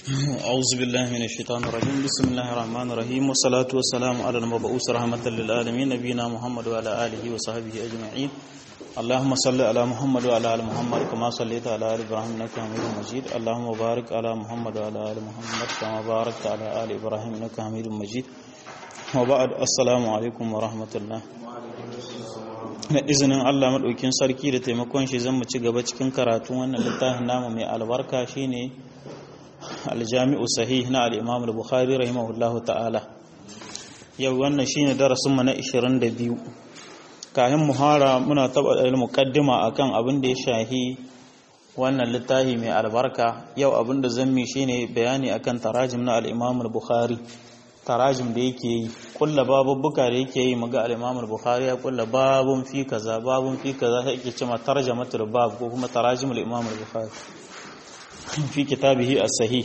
أعوذ بالله من الشيطان الرجيم بسم الله الرحمن الرحيم والصلاة والسلام على المبعوث رحمة للعالمين نبينا محمد وعلى آله وصحبه أجمعين اللهم صل على محمد وعلى آل محمد كما صليت على آل إبراهيم إنك حميد مجيد اللهم بارك على محمد وعلى آل محمد كما باركت على آل إبراهيم إنك حميد مجيد وبعد السلام عليكم ورحمة الله da izinin Allah maɗaukin sarki da taimakon shi zan mu ci gaba cikin karatu wannan littafin namu mai albarka shine aljami'u sahih na al-imam al-bukhari rahimahullahu ta'ala yau wannan shine darasin mu na 22 kafin muhara muna taba da muqaddima akan abin da ya shahi wannan littafi mai albarka yau abin da zan mi shine bayani akan tarajim na al-imam al-bukhari tarajim da yake yi kulla babubbuka da yake yi maga al-imam al-bukhari ya kulla babun fi kaza babun fi kaza sai yake cewa tarjamatul bab ko kuma tarajim al-imam al-bukhari fi kitabihi as-sahih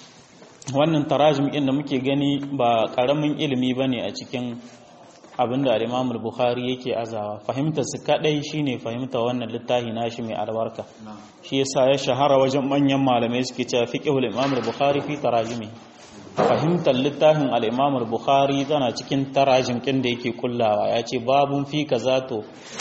wannan tarajim din da muke gani ba karamin ilimi bane a cikin abinda al-Imam al-Bukhari yake azawa fahimtar su kadai shine fahimta wannan littafi nashi mai albarka shi yasa ya shahara wajen manyan malamai suke cewa fiqhul Imam al-Bukhari fi tarajimi fahimtar littafin al-Imam al-Bukhari tana cikin tarajim kin da yake kullawa yace babun fi kaza to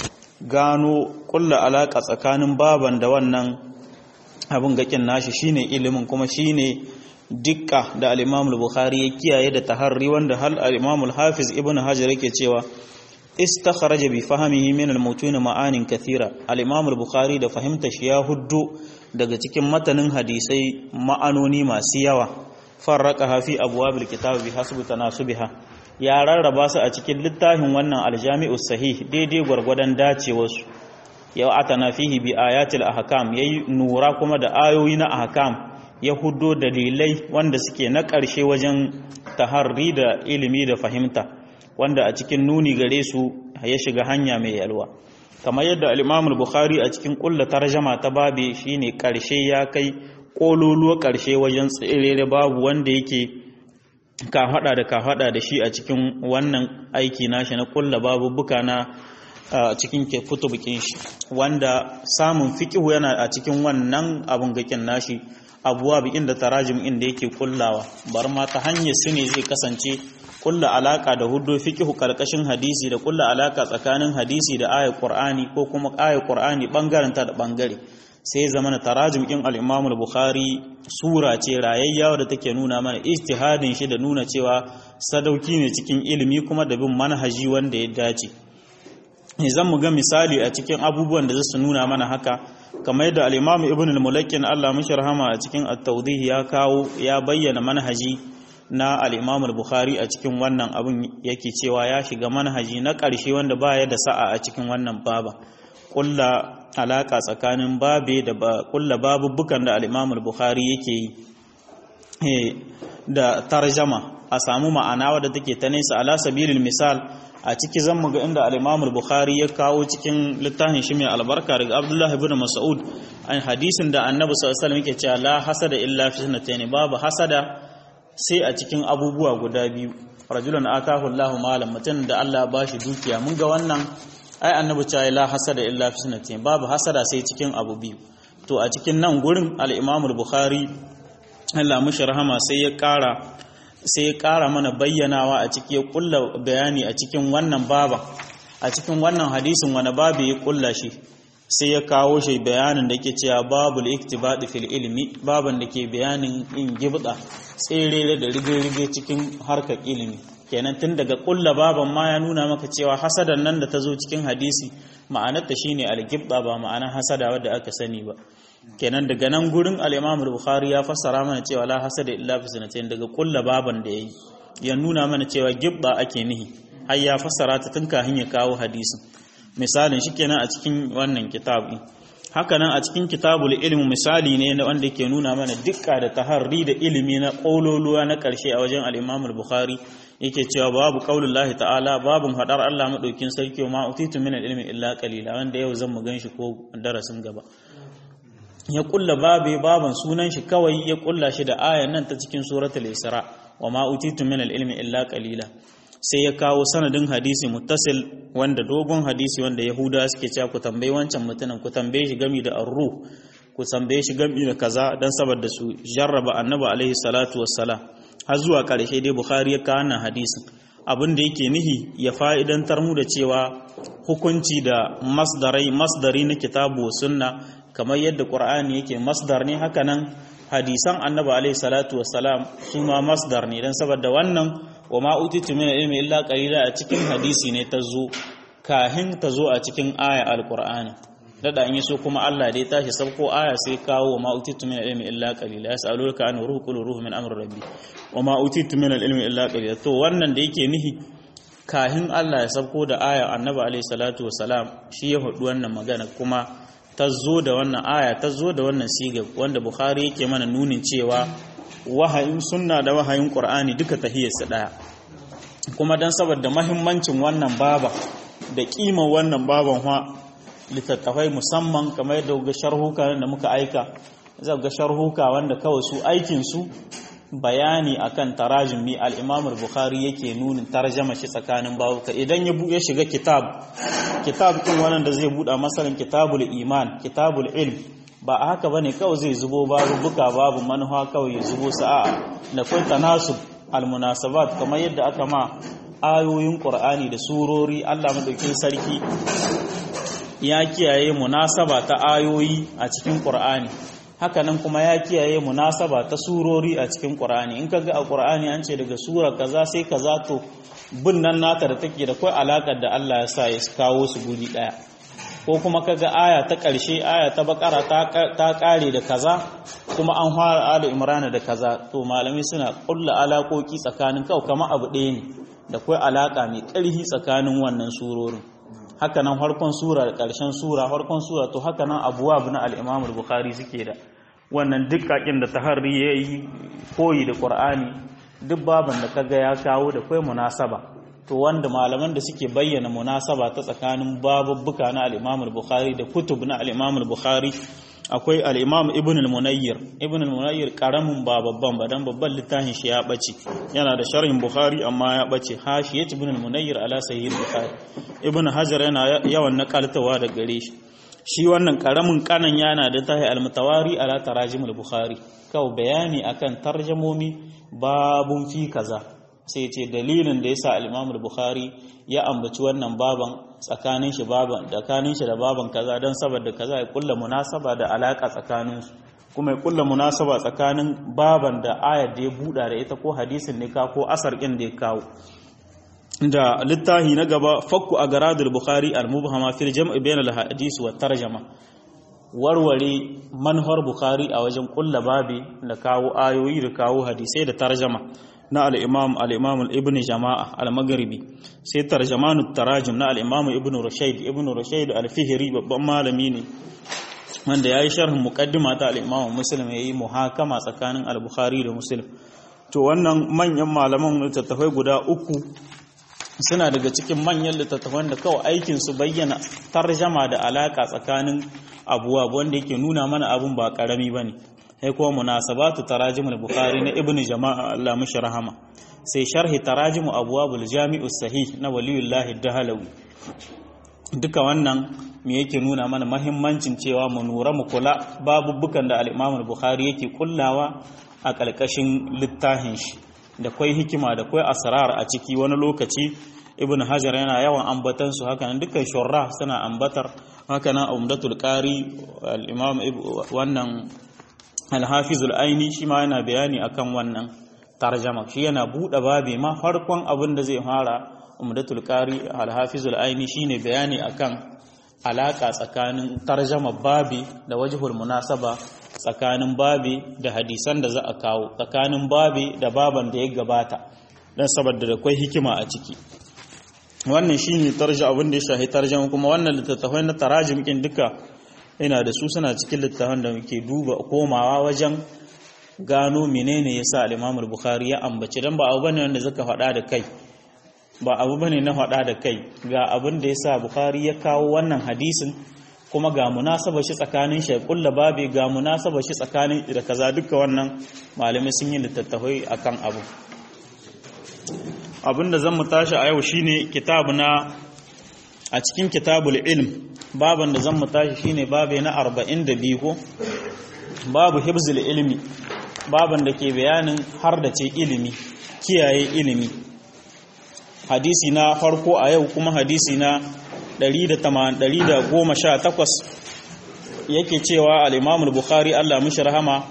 gano kulla alaka tsakanin baban da wannan abin gakin nashi shine ilimin kuma shine dukka da al-Imam al-Bukhari ya kiyaye da taharri wanda hal al-Imam al-Hafiz Ibn Hajar yake cewa istakharaja bi fahmihi min al-mutun ma'anin kathira al-Imam al-Bukhari da fahimta shi ya huddu daga cikin matanin hadisai ma'anoni masu yawa farraqaha fi abwab al-kitab bi hasbi tanasubiha ya rarraba su a cikin littafin wannan al-Jami'u sahih daidai gwargwadon dacewarsu yau atana fihi bi ayatil ahkam yayi nura kuma da ayoyi na ahkam ya hudo dalilai wanda suke na ƙarshe wajen taharri da ilimi da fahimta wanda a cikin nuni gare su ya shiga hanya mai yalwa kamar yadda al-Imam al-Bukhari a cikin kullu tarjama ta babe shine ƙarshe ya kai kololuwa ƙarshe wajen tsirere babu wanda yake ka hada da ka hada da shi a cikin wannan aiki nashi na kulla babu buka na a cikin kutubukin shi wanda samun fikihu yana a cikin wannan abun gakin nashi abuwa bi inda tarajim inda yake kullawa bar ma ta hanyar su ne zai kasance kulla alaka da hudu fikihu karkashin hadisi da kulla alaka tsakanin hadisi da ayat qur'ani ko kuma ayat qur'ani bangaren ta da bangare sai zama na tarajim in al-imam al-bukhari sura ce rayayya da take nuna mana ijtihadin shi da nuna cewa sadauki ne cikin ilimi kuma da bin manhaji wanda ya dace zan mu ga misali a cikin abubuwan da zasu nuna mana haka kamar yadda al-Imam Ibn al-Mulakkin Allah mishi rahama a cikin at-Tawdih ya kawo ya bayyana manhaji na al-Imam al-Bukhari a cikin wannan abun yake cewa ya shiga manhaji na ƙarshe wanda baya da sa'a a cikin wannan baba kulla alaka tsakanin babe da kulla babubukan da al-Imam al-Bukhari yake yi da tarjama a samu ma'ana wadda take ta nesa ala sabilil misal a ciki zan mu ga inda al-Imam al-Bukhari ya kawo cikin littafin shi mai albarka daga Abdullah ibn Mas'ud an hadisin da Annabi sallallahu alaihi wasallam yake cewa la hasada illa fi sunnatayn babu hasada sai a cikin abubuwa guda biyu rajulun atahu Allahu malam mutum da Allah ba shi dukiya mun ga wannan ai Annabi cewa la hasada illa fi sunnatayn babu hasada sai cikin abu biyu to a cikin nan gurin al-Imam al-Bukhari Allah mushi rahama sai ya kara sai ya ƙara mana bayyanawa a ciki ya ƙulla bayani a cikin wannan baba a cikin wannan hadisin wani babu ya ƙulla shi sai ya kawo shi bayanin da ke cewa babul iktibadi fil ilmi baban da ke bayanin in gibda tsere da rige-rige cikin harkar ilimi kenan tun daga ƙulla baban ma ya nuna maka cewa hasadan nan da ta zo cikin hadisi ma'anarta shine al-gibda ba ma'anar hasada wadda aka sani ba kenan daga nan gurin al-Imam bukhari ya fassara mana cewa la hasada illa fi sanatain daga kulla baban da yayi ya nuna mana cewa gibba ake nihi har ya fassara ta tun kafin ya kawo hadisin misalin shi kenan a cikin wannan kitabi haka nan a cikin kitabul ilmi misali ne na wanda yake nuna mana dukka da taharri da ilimi na kololuwa na karshe a wajen al-Imam bukhari yake cewa babu qaulullahi ta'ala babun hadar Allah madaukin sarki ma utitu min al-ilmi illa qalila wanda yau zan mu ganshi ko darasin gaba ya kulla babe baban sunan shi kawai ya kulla shi da ayan nan ta cikin suratul isra wa ma utitu min al-ilmi illa qalila sai ya kawo sanadin hadisi muttasil wanda dogon hadisi wanda yahuda suke cewa ku tambayi wancan mutumin ku tambaye shi gami da arru ku tambaye shi gami da kaza dan saboda su jarraba annabi alaihi salatu wassalam har zuwa karshe dai bukhari ya kawo wannan hadisin abin da yake nihi ya fa'idantar mu da cewa hukunci da masdarai masdari na kitabu sunna kamar yadda qur'ani yake masdar ne haka nan hadisan annabi alaihi salatu wassalam su ma masdar ne dan saboda wannan wa ma utitu min ilmi illa qalila a cikin hadisi ne ta zo kahin ta zo a cikin aya alqur'ani dada in yaso kuma Allah dai tashi sabko aya sai kawo wa ma utitu min ilmi illa qalila yasaluka an ruhu qul ruhu min amri rabbi wa ma utitu min ilmi illa qalila to wannan da yake nihi kahin Allah ya sabko da aya annabi alaihi salatu wassalam shi ya hudu wannan magana kuma ta zo da wannan aya ta zo da wannan siga wanda bukhari yake mana nunin cewa wahayin sunna da wahayin qur'ani duka tahiyarsa daya kuma dan saboda mahimmancin wannan baba da kimar wannan baban fa littattafai musamman kamar yadda ga sharhuka da muka aika za ga sharhuka wanda kawai su aikin su bayani akan tarajumi al-Imam al-Bukhari yake nunin tarjama shi tsakanin babuka idan ya ya shiga kitab kitab din wannan da zai buɗa masalan kitabul iman kitabul ilm ba a haka bane kawai zai zubo babu buka babu manufa kawai ya zubo sa'a da kai tanasub almunasabat kamar yadda aka ma ayoyin qur'ani da surori Allah madaukakin sarki ya kiyaye munasaba ta ayoyi a cikin qur'ani hakanan kuma ya kiyaye munasaba ta surori a cikin qur'ani in kaga a qur'ani an ce daga sura kaza sai kaza to bin nan nata da take da kai alakar da Allah ya sa ya kawo su guri daya ko kuma kaga aya ta ƙarshe aya ta bakara ta ƙare da kaza kuma an fara ala imrana da kaza to malami suna kulla alaƙoƙi tsakanin kawai kama abu ɗaya ne da kai alaƙa mai ƙarfi tsakanin wannan surorin haka nan farkon sura da ƙarshen sura farkon sura to haka nan abuwa na al-imam bukhari suke da wannan dukkakin da taharri ya yi koyi da qur'ani duk baban da kaga ya kawo da kai munasaba to wanda malaman da suke bayyana munasaba ta tsakanin babubbuka na al-Imam al-Bukhari da kutub na al-Imam al-Bukhari akwai al-Imam Ibn al-Munayyir Ibn al-Munayyir karamin ba babban ba dan babban littafin shi ya bace yana da sharhin Bukhari amma ya bace hashiyat Ibn al-Munayyir ala sahih Bukhari Ibn Hajar yana yawan nakaltawa da gare shi shi wannan karamin kanan yana da tahi al-Mutawari ala tarajim al-Bukhari kawai bayani akan tarjamomi babun fi kaza sai ce dalilin da yasa al-Imam al-Bukhari ya ambaci wannan baban tsakanin shi baban tsakanin shi da baban kaza dan saboda kaza ya kulla munasaba da alaka tsakanin su kuma ya kulla munasaba tsakanin baban da ayar da ya buda da ita ko hadisin ne ka ko asar din da ya kawo da littafi na gaba fakku agaradul bukhari al-mubhama fil jam'i bain al-hadith wa tarjama warware manhar bukhari a wajen kulla babi da kawo ayoyi da kawo hadisai da tarjama na al'imam al'imam ibn jama'a al-magharibi sai tarjamanu tarajim na al'imam ibn rushaid ibn rushaid al-fihri babban malami ne wanda ya yi sharhin muqaddima ta al'imam muslim ya yi muhakama tsakanin al-bukhari da muslim to wannan manyan malaman littattafai guda uku suna daga cikin manyan littattafan da kawai aikin su bayyana tarjama da alaka tsakanin abuwa wanda yake nuna mana abun ba karami bane sai kuma munasabatu tarajimul bukhari na ibn jama'a Allah mishi rahama sai sharhi tarajimu abwabul jami'u sahih na waliyullahi dahalawi duka wannan me yake nuna mana mahimmancin cewa mu nura mu kula babubukan da al-Imam bukhari yake kullawa a ƙarƙashin littafin shi da kwai hikima da kwai asrar a ciki wani lokaci ibn hajar yana yawan ambatan su hakanan dukkan shurra suna ambatar hakanan umdatul qari al-imam wannan alhafizul aini shi ma yana bayani akan wannan tarjama shi yana buɗe babi ma farkon abin da zai fara umdatul qari alhafizul aini shine bayani akan alaka tsakanin tarjama babi da wajhul munasaba tsakanin babi da hadisan da za a kawo tsakanin babi da baban da ya gabata dan saboda da kwai hikima a ciki wannan shine tarja abin da ya shahi tarjama kuma wannan littattafai na tarajim kin duka ina da su suna cikin littafin da muke duba komawa wajen gano menene yasa al-Imam al-Bukhari ya ambaci dan ba abu bane wanda zaka faɗa da kai ba abu bane na faɗa da kai ga abin da yasa Bukhari ya kawo wannan hadisin kuma ga munasabar shi tsakanin shi kulla babi ga munasabar shi tsakanin da kaza duka wannan malamai sun yi littattafai akan abu abinda zan mu tashi a yau shine kitabu na a cikin kitabul ilm baban da zan mu tashi shine babe na 42 ko babu hibzul ilmi baban da ke bayanin har da ce ilimi kiyaye ilimi hadisi na farko a yau kuma hadisi na 118 yake cewa al-Imam al-Bukhari Allah mishi rahama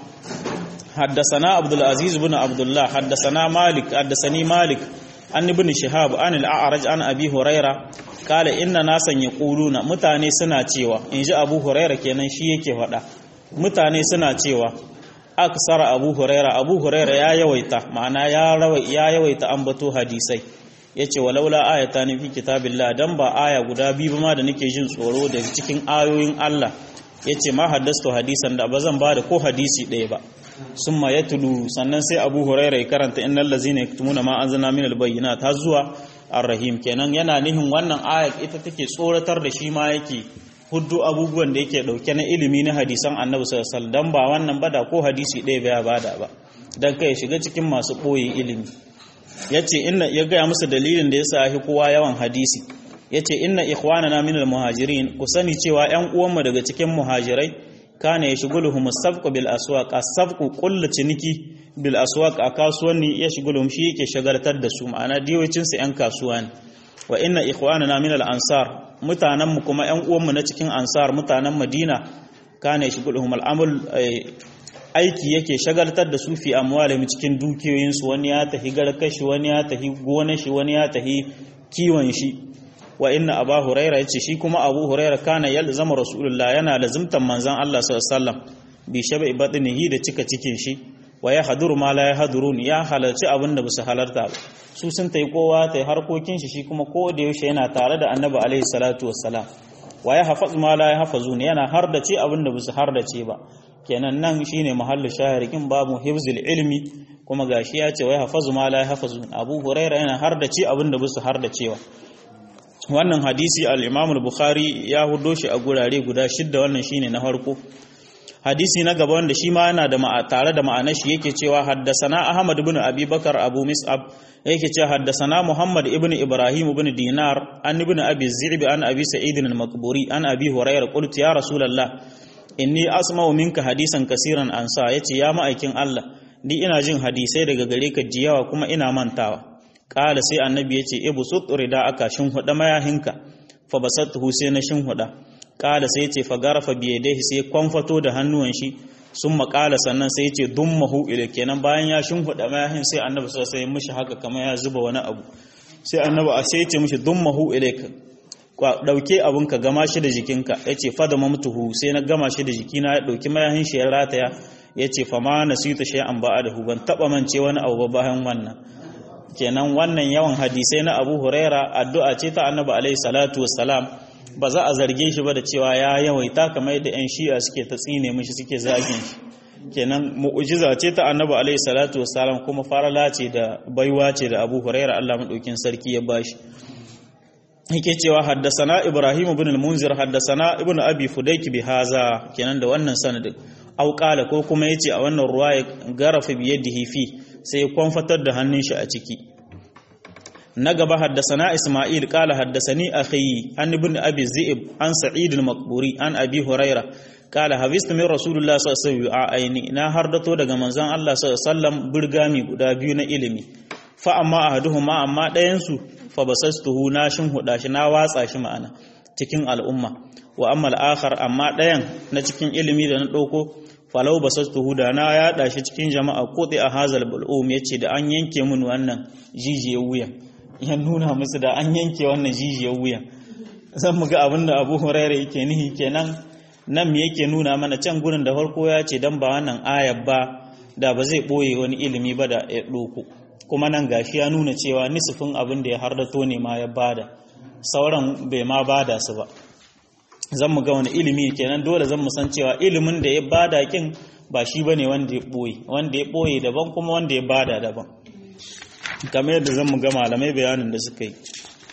حدثنا عبد العزيز بن عبد الله حدثنا مالك حدثني مالك عن ابن شهاب عن الأعرج عن أبي هريرة قال إن ناسا يقولون متاني سنا cewa in ji Abu Huraira kenan shi yake faɗa mutane suna cewa aksara Abu Huraira Abu Huraira ya yawaita ma'ana ya ya yawaita ambato hadisai yace walaula ayatan fi kitabillah dan ba aya guda biyu ma da nake jin tsoro daga cikin ayoyin Allah yace ma haddastu hadisan da bazan bada ko hadisi ɗaya ba summa yatlu sannan sai Abu Huraira ya karanta innal ladzina yaktumuna ma anzalna minal bayyinat har zuwa ar-rahim kenan yana nihin wannan ayat ita take tsoratar da shi ma yake huddu abubuwan da yake dauke na ilimi na hadisan Annabi sallallahu alaihi wasallam dan ba wannan bada ko hadisi ɗaya bai bada ba dan kai shiga cikin masu boye ilimi yace inna ya ga musu dalilin da yasa hi kowa yawan hadisi yace inna ikhwanana minal muhajirin ku sani cewa ƴan uwanmu daga cikin muhajirai kana ya shiguluhum as-sabqu bil aswaq as-sabqu kullu ciniki bil aswaq a kasuwanni ya shiguluhum shi yake shagaltar da su ma'ana diyocin su ƴan kasuwa ne wa inna ikhwanana min al-ansar mutanen mu kuma ƴan uwan mu na cikin ansar mutanen Madina kana ya shiguluhum al-amal aiki yake shagaltar da su fi amwalihim cikin dukiyoyin su wani ya tahi garkashi wani ya tahi gonar shi wani ya tahi kiwon shi wa inna abu huraira yace shi kuma abu huraira kana yalzama rasulullah yana lazimtan manzon Allah sallallahu alaihi wasallam bi shabai batnihi da cika cikin shi wa ya haduru ma la yahdurun ya halarci abin da basu halarta ba su sun tai kowa tai harkokin shi shi kuma ko da yaushe yana tare da annabi alaihi salatu wassalam wa ya hafaz ma la yahfazun yana hardace abin da basu hardace ba kenan nan shine mahallu shahirikin babu hifzil ilmi kuma gashi ya ce wa ya hafazu ma la yahfazun abu huraira yana hardace abin da basu hardacewa wannan hadisi al-Imam al-Bukhari ya hudo shi a gurare guda shidda wannan shine na farko hadisi na gaba wanda shi ma yana da tare da ma'anar shi yake cewa haddasana Ahmad ibn Abi Bakar Abu Mis'ab yake cewa haddasana Muhammad ibn Ibrahim ibn Dinar an ibn Abi Zi'b an Abi Sa'id al-Maqburi an Abi Hurairah qultu ya Rasulullah inni asma'u minka hadisan kasiran ansa yace ya ma'aikin Allah ni ina jin hadisai daga gare ka jiyawa kuma ina mantawa Ƙala sai annabi ya ce, Ibu tsutsuri da aka shinhuɗa mayahinka, fa basattuhu sai na shinhuɗa. Ƙala sai ce, fa garafa biye dai sai kwamfato da hannuwan shi, sun maƙala sannan sai ce, dun mahu ila kenan bayan ya shinhuɗa mayahin sai annabi sai sai mishi haka kamar ya zuba wani abu. Sai annabi a sai ce mishi dun mahu ila ɗauke abin ka gama shi da jikinka, ya ce, fada mamtuhu sai na gama shi da jikina ya ɗauki mayahin shi ya rataya, ya ce, fa ma na sita shi an ba'a da hu ban taɓa mance wani abu ba bayan wannan. kenan wannan yawan hadisai na abu huraira addu'a ce ta annabi alaihi salatu wassalam ba za a zarge shi ba da cewa ya yawaita kamar yadda 'yan shi'a suke ta tsine mishi suke zagin shi kenan mu'ujiza ce ta annabi alaihi salatu wassalam kuma farala ce da baiwa ce da abu huraira Allah madaukin sarki ya bashi yake cewa haddasana ibrahim ibn al-munzir haddasana ibn abi fudayk bi haza kenan da wannan sanadin au qala ko kuma yace a wannan ruwaya garafa bi yadihi fi sai kwamfatar da hannun shi a ciki na gaba haddasana Ismail kala haddasani akhi an ibn Abi Zi'ib an Sa'id al-Maqburi an Abi Huraira kala habistu min Rasulullah sallallahu alaihi wasallam aini na hardato daga manzon Allah sallallahu alaihi wasallam burgami guda biyu na ilimi fa amma ahaduhuma amma ɗayan su fa basastuhu na shin huda shi na watsa shi ma'ana cikin al'umma wa amma al-akhar amma ɗayan na cikin ilimi da na ɗauko falau basastuhu da na yaɗa shi cikin jama'a kodi a hazal bul'um yace da an yanke mun wannan jijiyar wuya ya nuna musu da an yanke wannan jijiyar wuya zan mu ga abin da Abu Hurairah yake nihi kenan nan me yake nuna mana can gurin da farko ya ce dan ba wannan ayar ba da ba zai boye wani ilimi ba da ya doko kuma nan gashi ya nuna cewa nisifin abin da ya hardato ne ma ya bada sauran bai ma bada su ba zan mu ga wani ilimi kenan dole zan mu san cewa ilimin da ya bada kin ba shi bane wanda ya boye wanda ya boye daban kuma wanda ya bada daban kamar yadda zan mu ga malamai bayanin da suka yi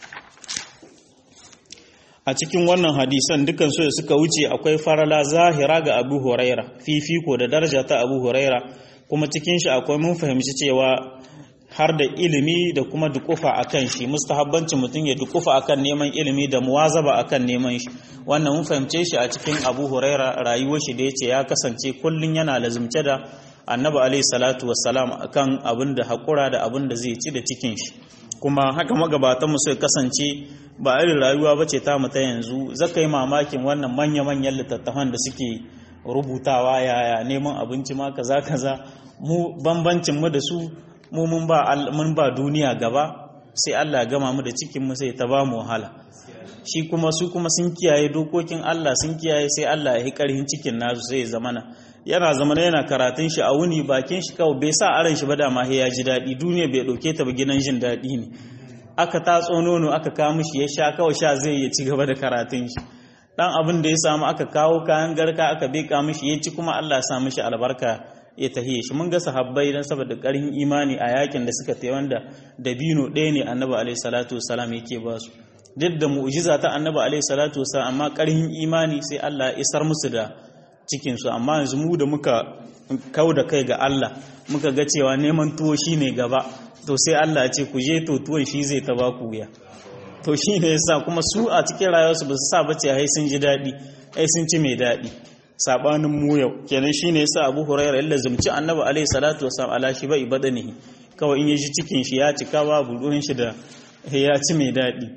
a cikin wannan hadisan dukan su da suka wuce akwai farala zahira ga Abu Huraira fifiko da daraja ta Abu Huraira kuma cikin shi akwai mun fahimci cewa har da ilimi da kuma dukufa akan shi mustahabbancin mutum ya dukufa akan neman ilimi da muwazaba akan neman shi wannan mun fahimce shi a cikin Abu Huraira rayuwar shi da yace ya kasance kullun yana lazumce da Annabi alaihi salatu wassalam akan abin da hakura da abin da zai ci da cikin shi kuma haka magabatan mu sai kasance ba irin rayuwa bace ta mu ta yanzu zaka yi mamakin wannan manya manyan littattafan da suke rubutawa yaya neman abinci ma kaza kaza mu bambancin mu da su mu mun ba mun ba duniya gaba sai Allah gama mu da cikin mu sai ta ba mu wahala shi kuma su kuma sun kiyaye dokokin Allah sun kiyaye sai Allah ya yi karhin cikin nasu sai ya zamana yana zamana yana karatun shi a wuni bakin shi kawai bai sa aran shi ba da ma ya ji daɗi duniya bai ɗauke ta ba gidan jin daɗi ne aka tatso nono aka kawo mishi ya sha kawai sha zai ya ci gaba da karatun shi dan abin da ya samu aka kawo kayan garka aka beka mishi ya ci kuma Allah ya sa mishi albarka ya tahiye shi mun ga sahabbai dan saboda ƙarfin imani a yakin da suka tayi wanda dabino ɗaya ne annabi alaihi salatu wasalam yake ba su duk da mu'jiza ta annabi alaihi salatu wasalam amma ƙarfin imani sai Allah ya isar musu da cikin su amma yanzu mu da muka kau da kai ga Allah muka ga cewa neman tuwo shine gaba to sai Allah ya ce ku je to tuwon shi zai ta ba ku wuya to shi ne yasa kuma su a cikin rayuwarsu ba su sa bace ai sun ji daɗi ai sun ci mai daɗi sabanin mu yau kenan shi ne yasa Abu Hurairah illa zumci Annabi alaihi salatu wasallam ala shi bai badanihi kawai in yaji cikin shi ya cika babu ruwan shi da ya ci mai daɗi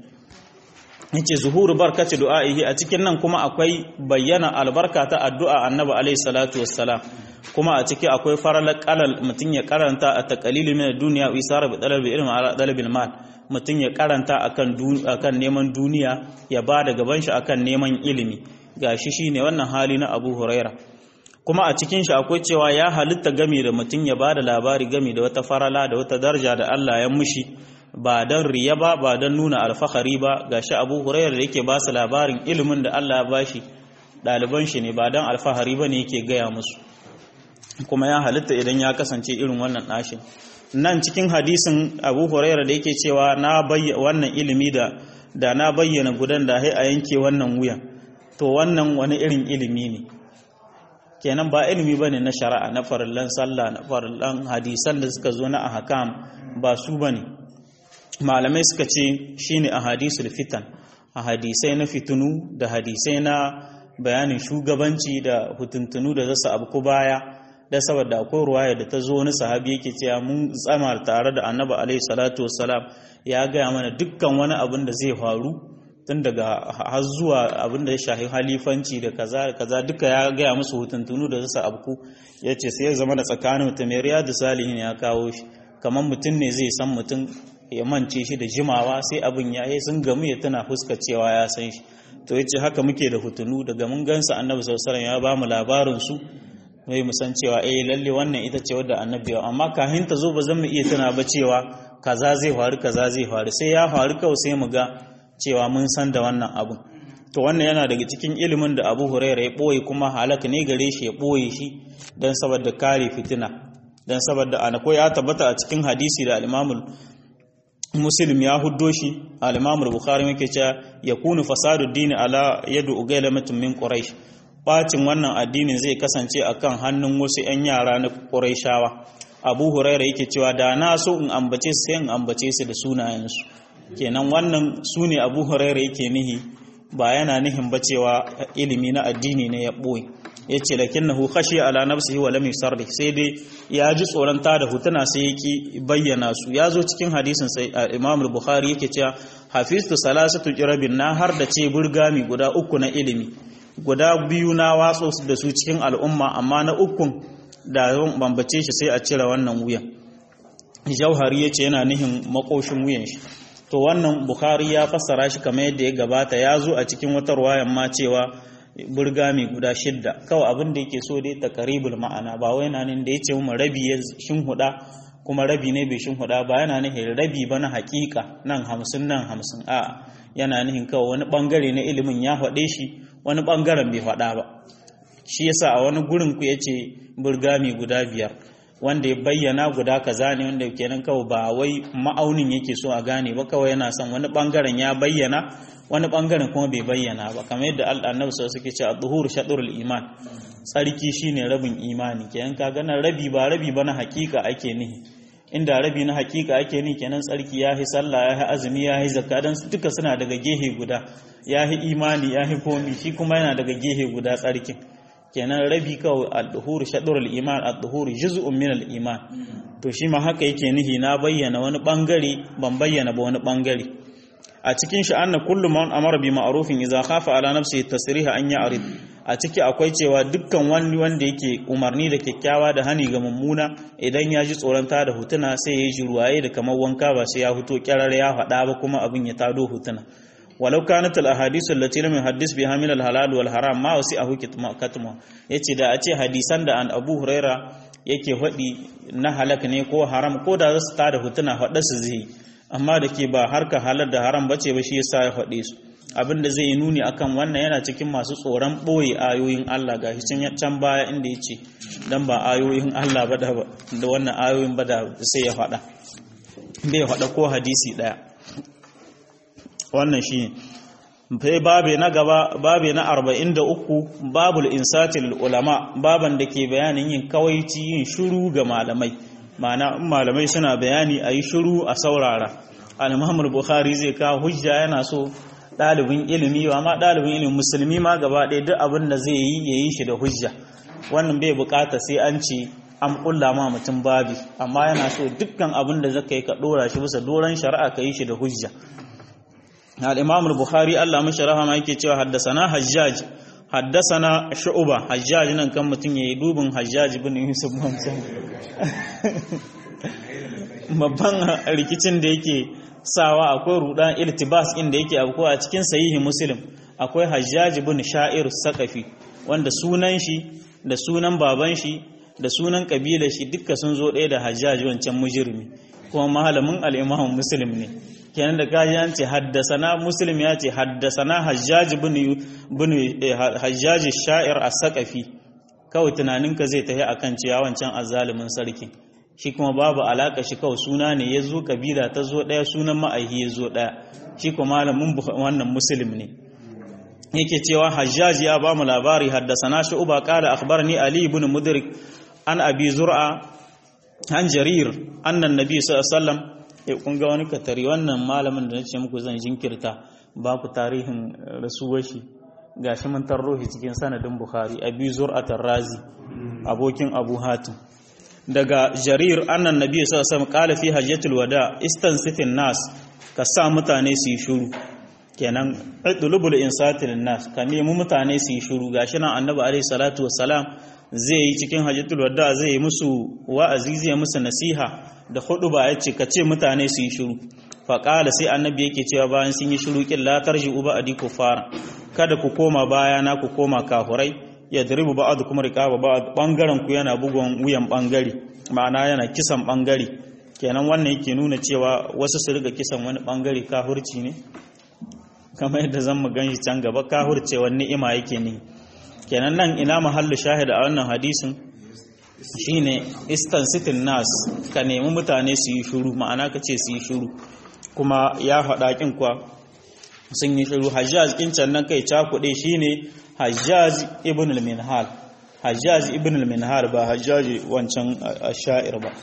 yace zuhuru barkati du'a'ihi a cikin nan kuma akwai bayyana albarka ta addu'a Annabi alaihi salatu wassalam kuma a ciki akwai faralar qalal mutun ya karanta a taqalilu min ad-dunya wa isara bi talabi ilmi ala talabil mal mutum ya karanta akan neman duniya ya ba da gaban shi akan neman ilimi gashi shine wannan hali na Abu Huraira kuma a cikin shi akwai cewa ya halitta game da mutum ya ba da labari game da wata farala da wata daraja da Allah ya mushi ba don riya ba ba don nuna alfahari ba gashi Abu Huraira da yake ba su labarin ilimin da Allah ya bashi ɗaliban shi ne ba don alfahari ba ne yake gaya musu kuma ya halitta idan ya kasance irin wannan ɗashin nan cikin hadisin abu huraira da yake cewa na bayyana wannan ilimi da da na bayyana gudan da a yanke wannan wuyan to wannan wani irin ilimi ne kenan ba ilimi bane na shari'a na farillan sallah na farillan hadisan da suka zo na ahkam ba su bane malamai suka ce shine ahadisul fitan ahadisai na fitunu da hadisai na bayanin shugabanci da hutuntunu da zasu abu baya da saboda akwai ruwaya da ta zo wani sahabi yake cewa mun tsama tare da annabi alaihi salatu wassalam ya gaya mana dukkan wani abin da zai faru tun daga har zuwa abin da ya shahi halifanci da kaza da kaza duka ya gaya musu hutuntunu da zasu abku ya ce sai ya zama da tsakanin mutum da salihin ya kawo shi kamar mutum ne zai san mutum ya mance shi da jimawa sai abin ya yi sun gamu ya tana fuska cewa ya san shi to ya ce haka muke da hutunu daga mun gansa annabi sallallahu ya ba mu labarin su mai musan cewa eh lalle wannan ita ce wadda annabi amma kafin ta zo ba zan mu iya tana ba cewa kaza zai faru kaza zai faru sai ya faru kawai sai mu ga cewa mun san da wannan abun to wannan yana daga cikin ilimin da Abu Hurairah ya boye kuma halaka ne gare shi ya boye shi dan saboda kare fitina dan saboda ana ko ya tabbata a cikin hadisi da al-Imam Muslim ya huddo shi al-Imam Bukhari yake cewa yakunu fasadu dini ala yadu ugailamatin min quraish bacin wannan addinin zai kasance akan hannun wasu 'yan yara na Qurayshawa Abu Huraira yake cewa da na so in ambace su sai in ambace su da sunayensu kenan wannan su ne Abu Huraira yake nihi ba yana nihin ba cewa ilimi na addini ne ya boye yace lakinnahu khashi ala nafsihi wa lam yusarri sai dai ya ji tsoron ta da hutuna sai yake bayyana su ya zo cikin hadisin sai Imam Bukhari yake cewa hafiztu salasatu jirabin na har da ce burgami guda uku na ilimi guda biyu na watso da su cikin al'umma amma na ukun da zan bambace shi sai a cire wannan wuyan jauhari ya ce yana nihin makoshin wuyan shi to wannan bukhari ya fassara shi kamar yadda ya gabata ya zo a cikin wata ruwayan ma cewa burgami guda shidda kawai abin da yake so dai takaribul ma'ana ba wai yana da ya ce mu rabi ya shinhuda kuma rabi ne bai shinhuda ba yana nihin rabi ba na hakika nan hamsin nan hamsin a yana nihin kawai wani bangare na ilimin ya faɗe shi wani ɓangaren bai faɗa ba shi yasa a wani gurin ku yace burgami guda biyar wanda ya bayyana guda kaza ne wanda kenan kawai ba wai ma'aunin yake so a gane ba kawai yana son wani ɓangaren ya bayyana wani ɓangaren kuma bai bayyana ba kamar yadda annabi sau suke ce a duhur shaɗurul iman tsarki shine rabin imani kenan ka ganin rabi ba rabi ba na hakika ake nihi inda rabi na hakika ake ni kenan tsarki ya yi sallah ya yi azumi ya yi zakka dan duka suna daga gehe guda ya yi imani ya yi komi shi kuma yana daga gehe guda tsarkin kenan rabi kawai al-duhur shadrul iman al-duhur juz'un min al-iman to shi ma haka yake nihi na bayyana wani bangare ban bayyana ba wani bangare a cikin shi anna kullu man amara bi ma'rufin idza khafa ala nafsihi tasriha an ya'rid a ciki akwai cewa dukkan wani wanda yake umarni da kyakkyawa da hani ga mummuna idan ya ji tsoron ta da hutuna sai ya ji ruwaye da kamar wanka ba sai ya fito kyarar ya faɗa ba kuma abin ya tado hutuna walau kanat al ahadith allati lam yuhaddis biha min al halal wal haram ma wasi ahu katma yace da a ce hadisan da an Abu Huraira yake faɗi na halak ne ko haram ko da zasu tada hutuna faɗa su zai amma da ke ba harka halar da haram bace ba shi yasa ya faɗe su abin da zai yi nuni akan wannan yana cikin masu tsoron ɓoye ayoyin Allah ga shi can baya inda ya ce don ba ayoyin Allah ba da wannan ayoyin ba da sai ya faɗa bai faɗa ko hadisi ɗaya wannan shi sai babe na gaba babe na 43 babul insatil ulama baban da ke bayanin yin kawaici yin shuru ga malamai ma'ana malamai suna bayani a yi shuru a saurara al-muhammad bukhari zai kawo hujja yana so ɗalibin ilimi ba ma ɗalibin ilimin musulmi ma gaba ɗaya duk abin da zai yi ya yi shi da hujja wannan bai bukata sai an ce an kulla ma mutum babi amma yana so dukkan abin da zaka yi ka ɗora shi bisa doron shari'a ka yi shi da hujja al-imam al-bukhari Allah mashi rahama yake cewa haddasana hajjaj haddasana shu'ba hajjaj nan kan mutum yayi dubin hajjaj ibn yusuf mamsan babban rikicin da yake sawa akwai rudan iltibas inda yake abu a cikin sahihi muslim akwai hajjaj ibn sha'ir saqafi wanda sunan shi da sunan baban shi da sunan kabilar shi dukka sun zo ɗaya da hajjaj wancan mujrimi kuma malamin al-imam muslim ne kenan da kaji an ce haddasana muslim ya ce haddasana hajjaj ibn ibn hajjaj sha'ir as-saqafi kawai tunaninka zai tafi akan cewa wancan azzalimin sarki shi kuma babu alaka shi kawai suna ne ya zo kabila ta zo ɗaya sunan ma'aihi ya zo ɗaya shi kuma malamin wannan musulmi ne yake cewa hajjaj ya ba mu labari haddasana shi uba kala akhbarni ali ibn mudrik an abi zur'a an jarir annan nabi sallallahu alaihi wasallam ya kun ga wani katari wannan malamin da nace muku zan jinkirta ba ku tarihin rasuwar shi gashi mun tarro shi cikin sanadin bukhari abi zur'atar razi abokin abu hatim daga jarir annan nabi sallallahu alaihi wasallam qala fi hajjatul wada istansifin nas ka sa mutane su yi shuru kenan idlubul insatil nas ka nemi mutane su yi shuru gashi nan annabi alaihi salatu wassalam zai yi cikin hajjatul wada zai yi musu wa'azi zai musu nasiha da hudu ba yace ka ce mutane su yi shuru fa qala sai annabi yake cewa bayan sun yi shuru kin la tarji'u ba'di kufara kada ku koma baya na ku koma kafurai ya daribu ba'adu kuma riqaba ba'ad bangaren ku yana bugon wuyan bangare ma'ana yana kisan bangare kenan wannan yake nuna cewa wasu su riga kisan wani bangare kahurci ne kamar yadda zan mu ganshi can gaba kahurcewa ni'ima yake ne kenan nan ina mahallu shahida a wannan hadisin shine istansitin nas ka nemi mutane su yi shuru ma'ana ka ce su yi shuru kuma ya faɗa kin kwa sun yi shuru hajjaj kin can nan kai cakuɗe shine hajjaj ibn al-minhal hajjaj ibn al-minhal ba hajjaj wancan sha'ir ba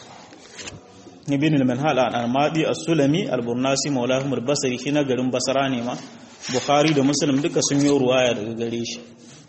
ibn al-minhal al-armadi as-sulami al-burnasi maulahum al-basri shi na garin basra ne ma bukhari da muslim duka sun yi ruwaya daga gare shi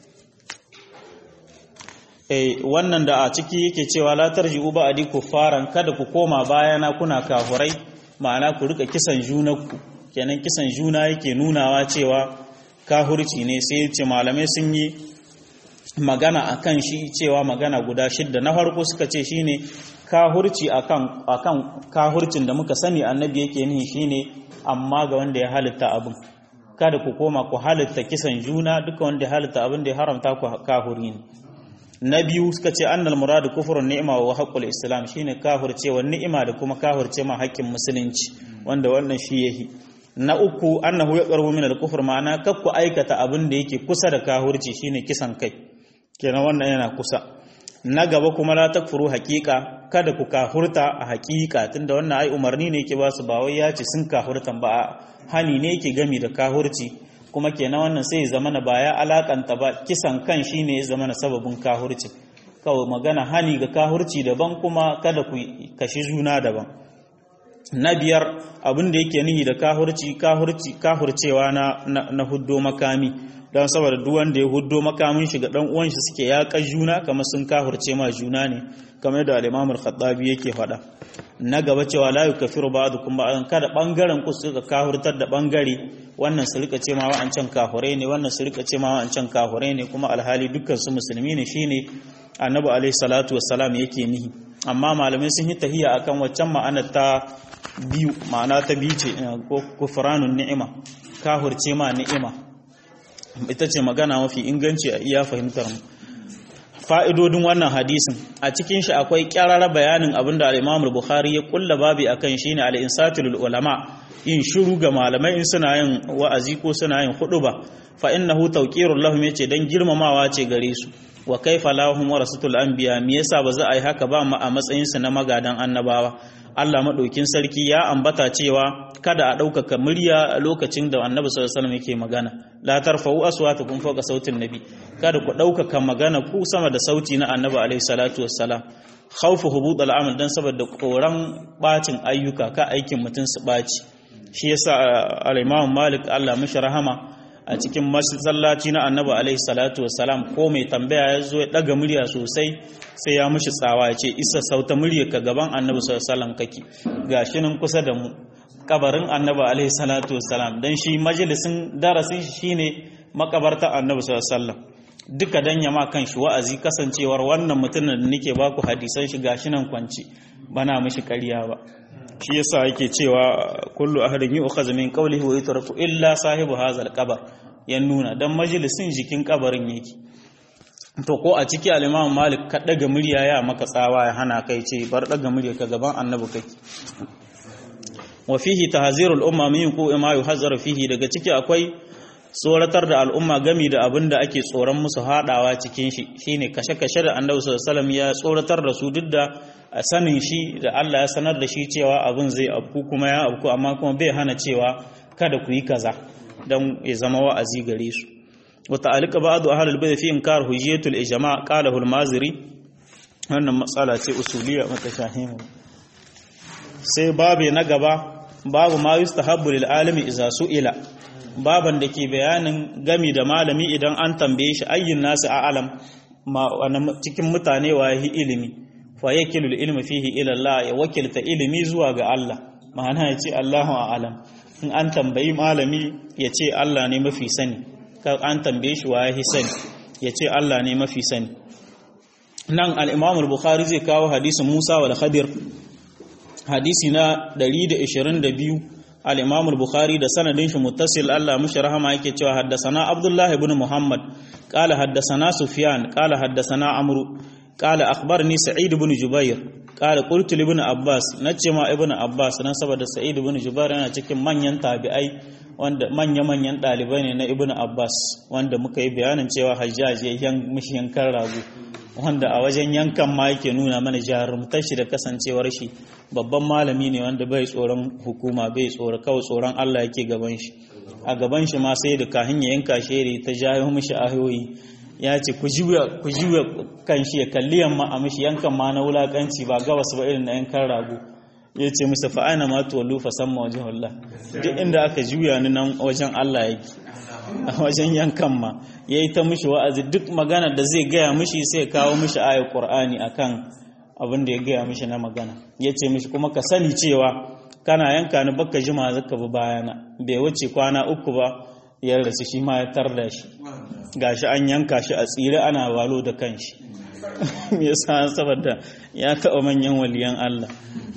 eh wannan da a ciki yake cewa la tarji'u ba'di kuffaran kada ku koma bayana kuna kafurai ma'ana ku rika kisan junanku kenan kisan juna yake nunawa cewa kahurci ne sai ce malamai sun yi magana akan shi cewa magana guda shidda na farko suka ce shine kahurci akan akan kahurcin da muka sani annabi yake nihi shine amma ga wanda ya halitta abin kada ku koma ku halitta kisan juna duka wanda ya halitta abin da ya haramta ku kahuri ne na biyu suka ce annal muradu kufrun ni'ima wa haqqul islam shine kahurcewa ni'ima da kuma kahurce ma haƙƙin musulunci wanda wannan shi yahi na uku annahu ya qarbu min al-kufr ma'ana kakku aikata abin da yake kusa da kahurci shine kisan kai kenan wannan yana kusa na gaba kuma la takfuru haqiqa kada ku kahurta a haqiqa tunda wannan ai umarni ne yake ba su ba wai ya ce sun kahurtan ba hani ne yake gami da kahurci kuma kenan wannan sai zama na baya alakanta ba kisan kan shine ya zama na sababin kahurci kawai magana hani ga kahurci daban kuma kada ku kashi juna daban na biyar abin da yake nihi da kahurci kahurci kahurcewa na na huddo makami don saboda duk wanda ya huddo makamin shi ga dan uwan shi suke yaƙa juna kamar sun kahurce ma juna ne kamar da al-Imam al-Khattabi yake faɗa na gaba cewa la yukaffiru ba'dukum ba'dan kada bangaren ku suka kahurtar da bangare wannan su rika ce ma wa'ancan kahurai ne wannan su rika ce ma wa'ancan kahurai ne kuma alhali dukkan su musulmi ne shine annabi alaihi salatu wassalam yake nihi amma malamai sun yi tahiya akan waccan ma'anar ta biyu ma'ana ta biyu ce ko kufranun ni'ima kahurce ma ni'ima ita ce magana mafi inganci a iya fahimtar mu fa'idodin wannan hadisin a cikin shi akwai kyarara bayanin abinda al-Imam Bukhari ya kulla babi akan shine al-insatul ulama yin shiru ga malamai in suna yin wa'azi ko suna yin huduba fa innahu tawqirul lahum yace dan girmamawa ce gare su wa kaifa lahum warasatul anbiya me yasa ba za a yi haka ba ma a matsayin su na magadan annabawa Allah madaukin sarki ya ambata cewa kada a ɗaukaka murya a lokacin da annabi sallallahu alaihi wasallam yake magana la tarfa'u aswatakum fawqa sautin nabi kada ku ɗaukaka magana ku sama da sauti na annabi alaihi salatu wassalam khawfu hubud al'amal dan saboda koran bacin ayyuka ka aikin mutun su baci shi yasa al-Imam Malik Allah mishi rahama a cikin masallaci na annabi alaihi salatu wassalam ko mai tambaya ya zo ya daga murya sosai sai ya mishi tsawa ya ce isa sauta murya ka gaban annabi sallallahu alaihi wasallam kake gashi nan kusa da mu kabarin annabi alaihi salatu wassalam dan shi majalisin darasin shi shine makabarta annabi sallallahu alaihi wasallam duka dan yama kan shi wa'azi kasancewar wannan mutumin da nake baku hadisan shi gashi nan kwanci bana mishi ƙarya ba shi yasa yake cewa kullu ahadin yu'khadhu min qawlihi wa yutraku illa sahibu hazal qabr ya nuna dan majalisin jikin kabarin yake to ko a ciki al-Imam Malik ka daga murya ya maka tsawa ya hana kai ce bar daga murya ka gaban annabi kake wa fihi tahzirul umma min yuqu ma yuhazzaru fihi daga ciki akwai tsoratar da al'umma gami da abin da ake tsoron musu haɗawa cikin shi shine kashe-kashe da annabi sallallahu ya tsoratar da su duk da sanin shi da Allah ya sanar da shi cewa abin zai afku kuma ya afku amma kuma bai hana cewa kada ku yi kaza don ya zama wa'azi gare su wa ta'alika ba'du ahlul bayt fi inkar hujjatul ijma' qala al-maziri wannan matsala ce usuliyya mutashahimu sai babu na gaba babu ma yustahabbu lil alimi idza su'ila baban da ke bayanin gami da malami idan an tambaye shi ayyin nasu a alam cikin mutane wa yi ilimi fa yakilul ilmi fihi ila Allah ya wakilta ilimi zuwa ga Allah ma'ana ya ce Allahu a'lam in an tambayi malami ya ce Allah ne mafi sani kar an tambaye shi wa yi sani ya ce Allah ne mafi sani nan al-Imam al-Bukhari zai kawo hadisin Musa wal Khadir hadisi na 122 al-Imam al-Bukhari da sanadin shi muttasil Allah mushi rahama yake cewa haddasana Abdullah ibn Muhammad qala haddasana Sufyan qala haddasana Amru qala akhbarni Sa'id ibn Jubair qala qultu li ibn Abbas nace ma ibn Abbas dan saboda Sa'id ibn Jubair yana cikin manyan tabi'ai wanda manya manyan dalibai ne na ibn Abbas wanda muka yi bayanin cewa Hajjaj ya yan mishi yankan rago wanda a wajen yankan ma yake nuna mana jarumtar shi da kasancewar shi babban malami ne wanda bai tsoron hukuma bai tsoro kawai tsoron Allah yake gaban shi a gaban shi ma sai da kahin ya yanka sheri ta jayo mishi ayoyi ya ce ku juya kan shi ya kalli yamma a mishi yankan ma na wulakanci ba gabas ba irin na yankan rago ya ce musu fa'ana ma tuwallu fa samma wajen Allah duk inda aka juya ni nan wajen Allah yake a wajen yankan ma ya yi ta mishi wa'azi duk magana da zai gaya mishi sai kawo mishi ayar Qur'ani akan abin da ya gaya mishi na magana ya ce mishi kuma ka sani cewa kana yanka ni baka jima zaka bi bayana bai wuce kwana uku ba ya rasu shi ma ya tarda shi gashi an yanka shi a tsire ana walo da kanshi me yasa saboda ya taɓa manyan waliyan Allah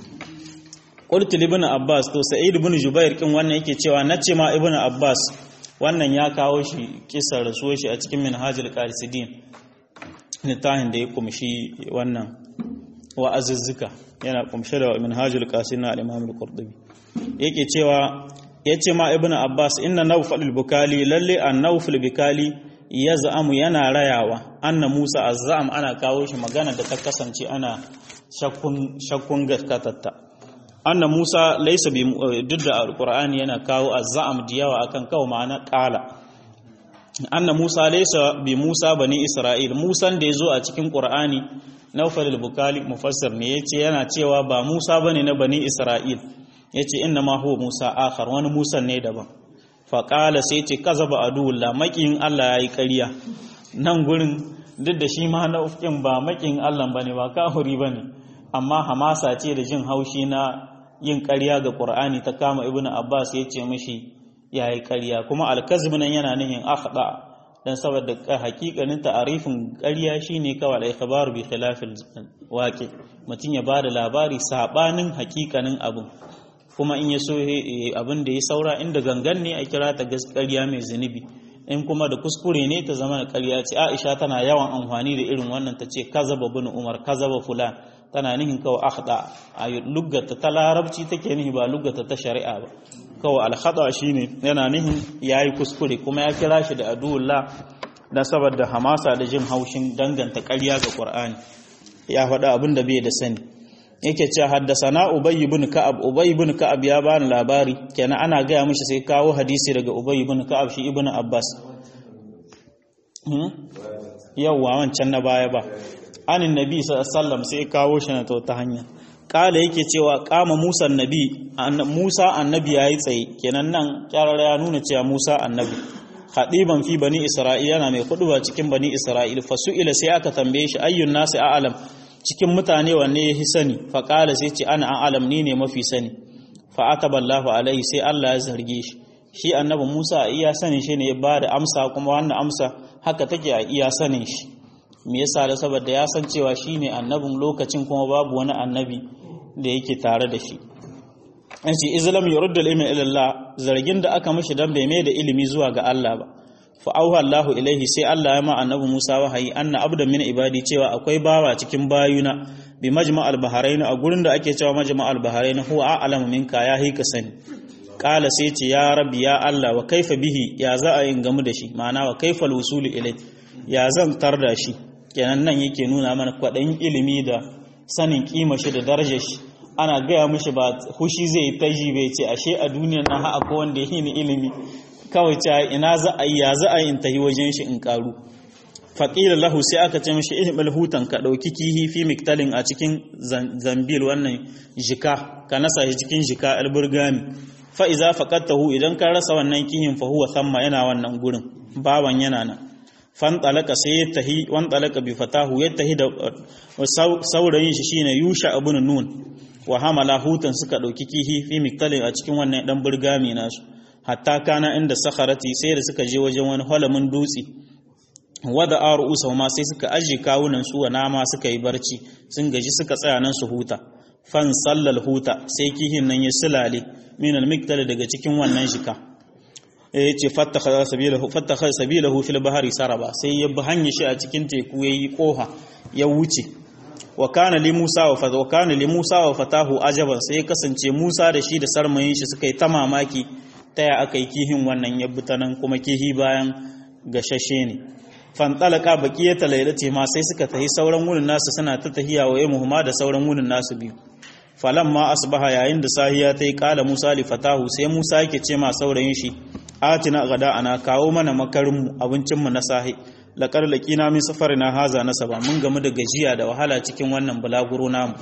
qultu ibn abbas to sa'id ibn jubair kin wannan yake cewa nace ma ibn abbas wannan ya kawo shi kisar rasuwar shi a cikin minhajul qarisidin nitahin da ya kumshi wannan wa'azuzzuka yana kumshe da minhajul qasid na al-imam al-qurtubi yake cewa yace ma ibnu abbas inna nawfal al-bukali lalle an-nawfal bukali yaz'amu yana rayawa anna musa azzam ana kawo shi magana da ta kasance ana shakkun shakkun gaskatatta anna musa laysa bi duk da alqur'ani yana kawo azzam diyawa akan kawo ma'ana qala anna Musa laysa bi Musa bani Isra'il Musan da yazo a cikin Qur'ani Nawfal al-Bukali mufassir ne yace yana cewa ba Musa bane na bani Isra'il yace inna ma huwa Musa akhar wani Musa ne daban fa qala sai yace kazaba adulla makin Allah yayi ƙarya nan gurin duk da shi ma nau'in ba makin Allah bane ba kafiri bane amma hamasa ce da jin haushi na yin ƙarya ga Qur'ani ta kama Ibn Abbas yace mishi yayi ƙarya kuma al-kazb nan yana nihin akhda dan saboda hakikanin ta'arifin ƙarya shine kawai al-ikhbar bi khilafil waqi mutun ya bada labari sabanin hakikanin abu kuma in ya so abin da ya saura inda gangan ne a kira ta gaskiya mai zunubi in kuma da kuskure ne ta zama da ƙarya ce Aisha tana yawan amfani da irin wannan ta ce kazaba bin Umar kazaba fulan tana nihin kawai akhda a luggata ta larabci take nihi ba luggata ta shari'a ba kawai alkhada shine yana nihin yayi kuskure kuma ya kira shi da aduwullah dan saboda hamasa da jin haushin danganta ƙarya ga Qur'ani ya faɗa abin da bai da sani yake cewa haddasana Ubay ibn Ka'ab Ubay ibn Ka'ab ya bani labari kenan ana gaya mishi sai kawo hadisi daga Ubay ibn Ka'ab shi ibn Abbas yawwa wancan na baya ba anin nabi sallallahu sai kawo shi na ta hanya kala yake cewa kama Musa annabi Musa annabi yayi tsaye kenan nan kyarar ya nuna cewa Musa annabi khadiban fi bani Isra'ila yana mai kuduba cikin bani Isra'il fasu'ila sai aka tambaye shi ayyun nasi a'lam cikin mutane wanne ya sani fa kala sai ce ana a'lam ni ne mafi sani fa ataballahu alaihi sai Allah ya zarge shi shi annabi Musa a iya sanin shi ne ya bada amsa kuma wannan amsa haka take a iya sanin shi me yasa da saboda ya san cewa shine annabin lokacin kuma babu wani annabi da yake tare da shi an ce islam yurdu al-ilmi ila Allah zargin da aka mishi dan bai mai da ilimi zuwa ga Allah ba fa auha Allah ilaihi sai Allah ya ma annabi Musa wahayi anna abdan min ibadi cewa akwai bawa cikin bayuna bi majma' al-bahrain a gurin da ake cewa majma' al-bahrain huwa a'lamu minka ya hika sani kala sai ce ya rabbi ya Allah wa kaifa bihi ya za a yin gamu da shi ma'ana wa kaifa al-wusul ilai ya zan tar da shi kenan nan yake nuna mana kwaɗayin ilimi da sanin kima shi da darajar shi ana gaya mishi ba hushi zai ta ji bai ce ashe a duniyar nan ha'a ko wanda yi ni ilimi kawai ce ina za a yi ya za a yi in tahi wajen shi in karu faƙila lahu sai aka ce mishi ihmal hutan ka ɗauki kihi fi miktalin a cikin zambil wannan jika ka nasa shi cikin jika alburgami fa iza faqatahu idan ka rasa wannan kihin fa huwa thamma yana wannan gurin baban yana nan fantalaka sai ya tahi wantalaka bi fatahu ya tahi da saurayin shi shine yusha ibn nun wa hamala hutan suka dauki kihi fi miktalin a cikin wannan dan burgami nasu hatta kana inda sakharati sai da suka je wajen wani halamin dutse wada arusa ma sai suka aje kawunan su wa nama suka yi barci sun gaji suka tsaya nan su huta fan sallal huta sai kihin nan ya sulale min al daga cikin wannan shika ya ce fattakhadha sabilahu fil bahri saraba sai ya bi hanyar shi a cikin teku yayi koha ya wuce wa kana li Musa wa fata wa kana li Musa wa fatahu ajaban sai ya kasance Musa da shi da sarmayin shi suka yi ta mamaki ta ya aka yi kihin wannan ya ta nan kuma kihi bayan gashashe ne fantalaka baqiyata laylati ma sai suka tahi sauran wurin nasu suna ta tahiya wa yamuhuma da sauran wurin nasu biyu falamma asbaha yayin da sahiya ta yi kala Musa li fatahu sai Musa yake ce ma saurayin shi atina gada ana kawo mana makarinmu abincinmu na sahi laƙar laƙina min na haza na saba mun gamu da gajiya da wahala cikin wannan bulaguro namu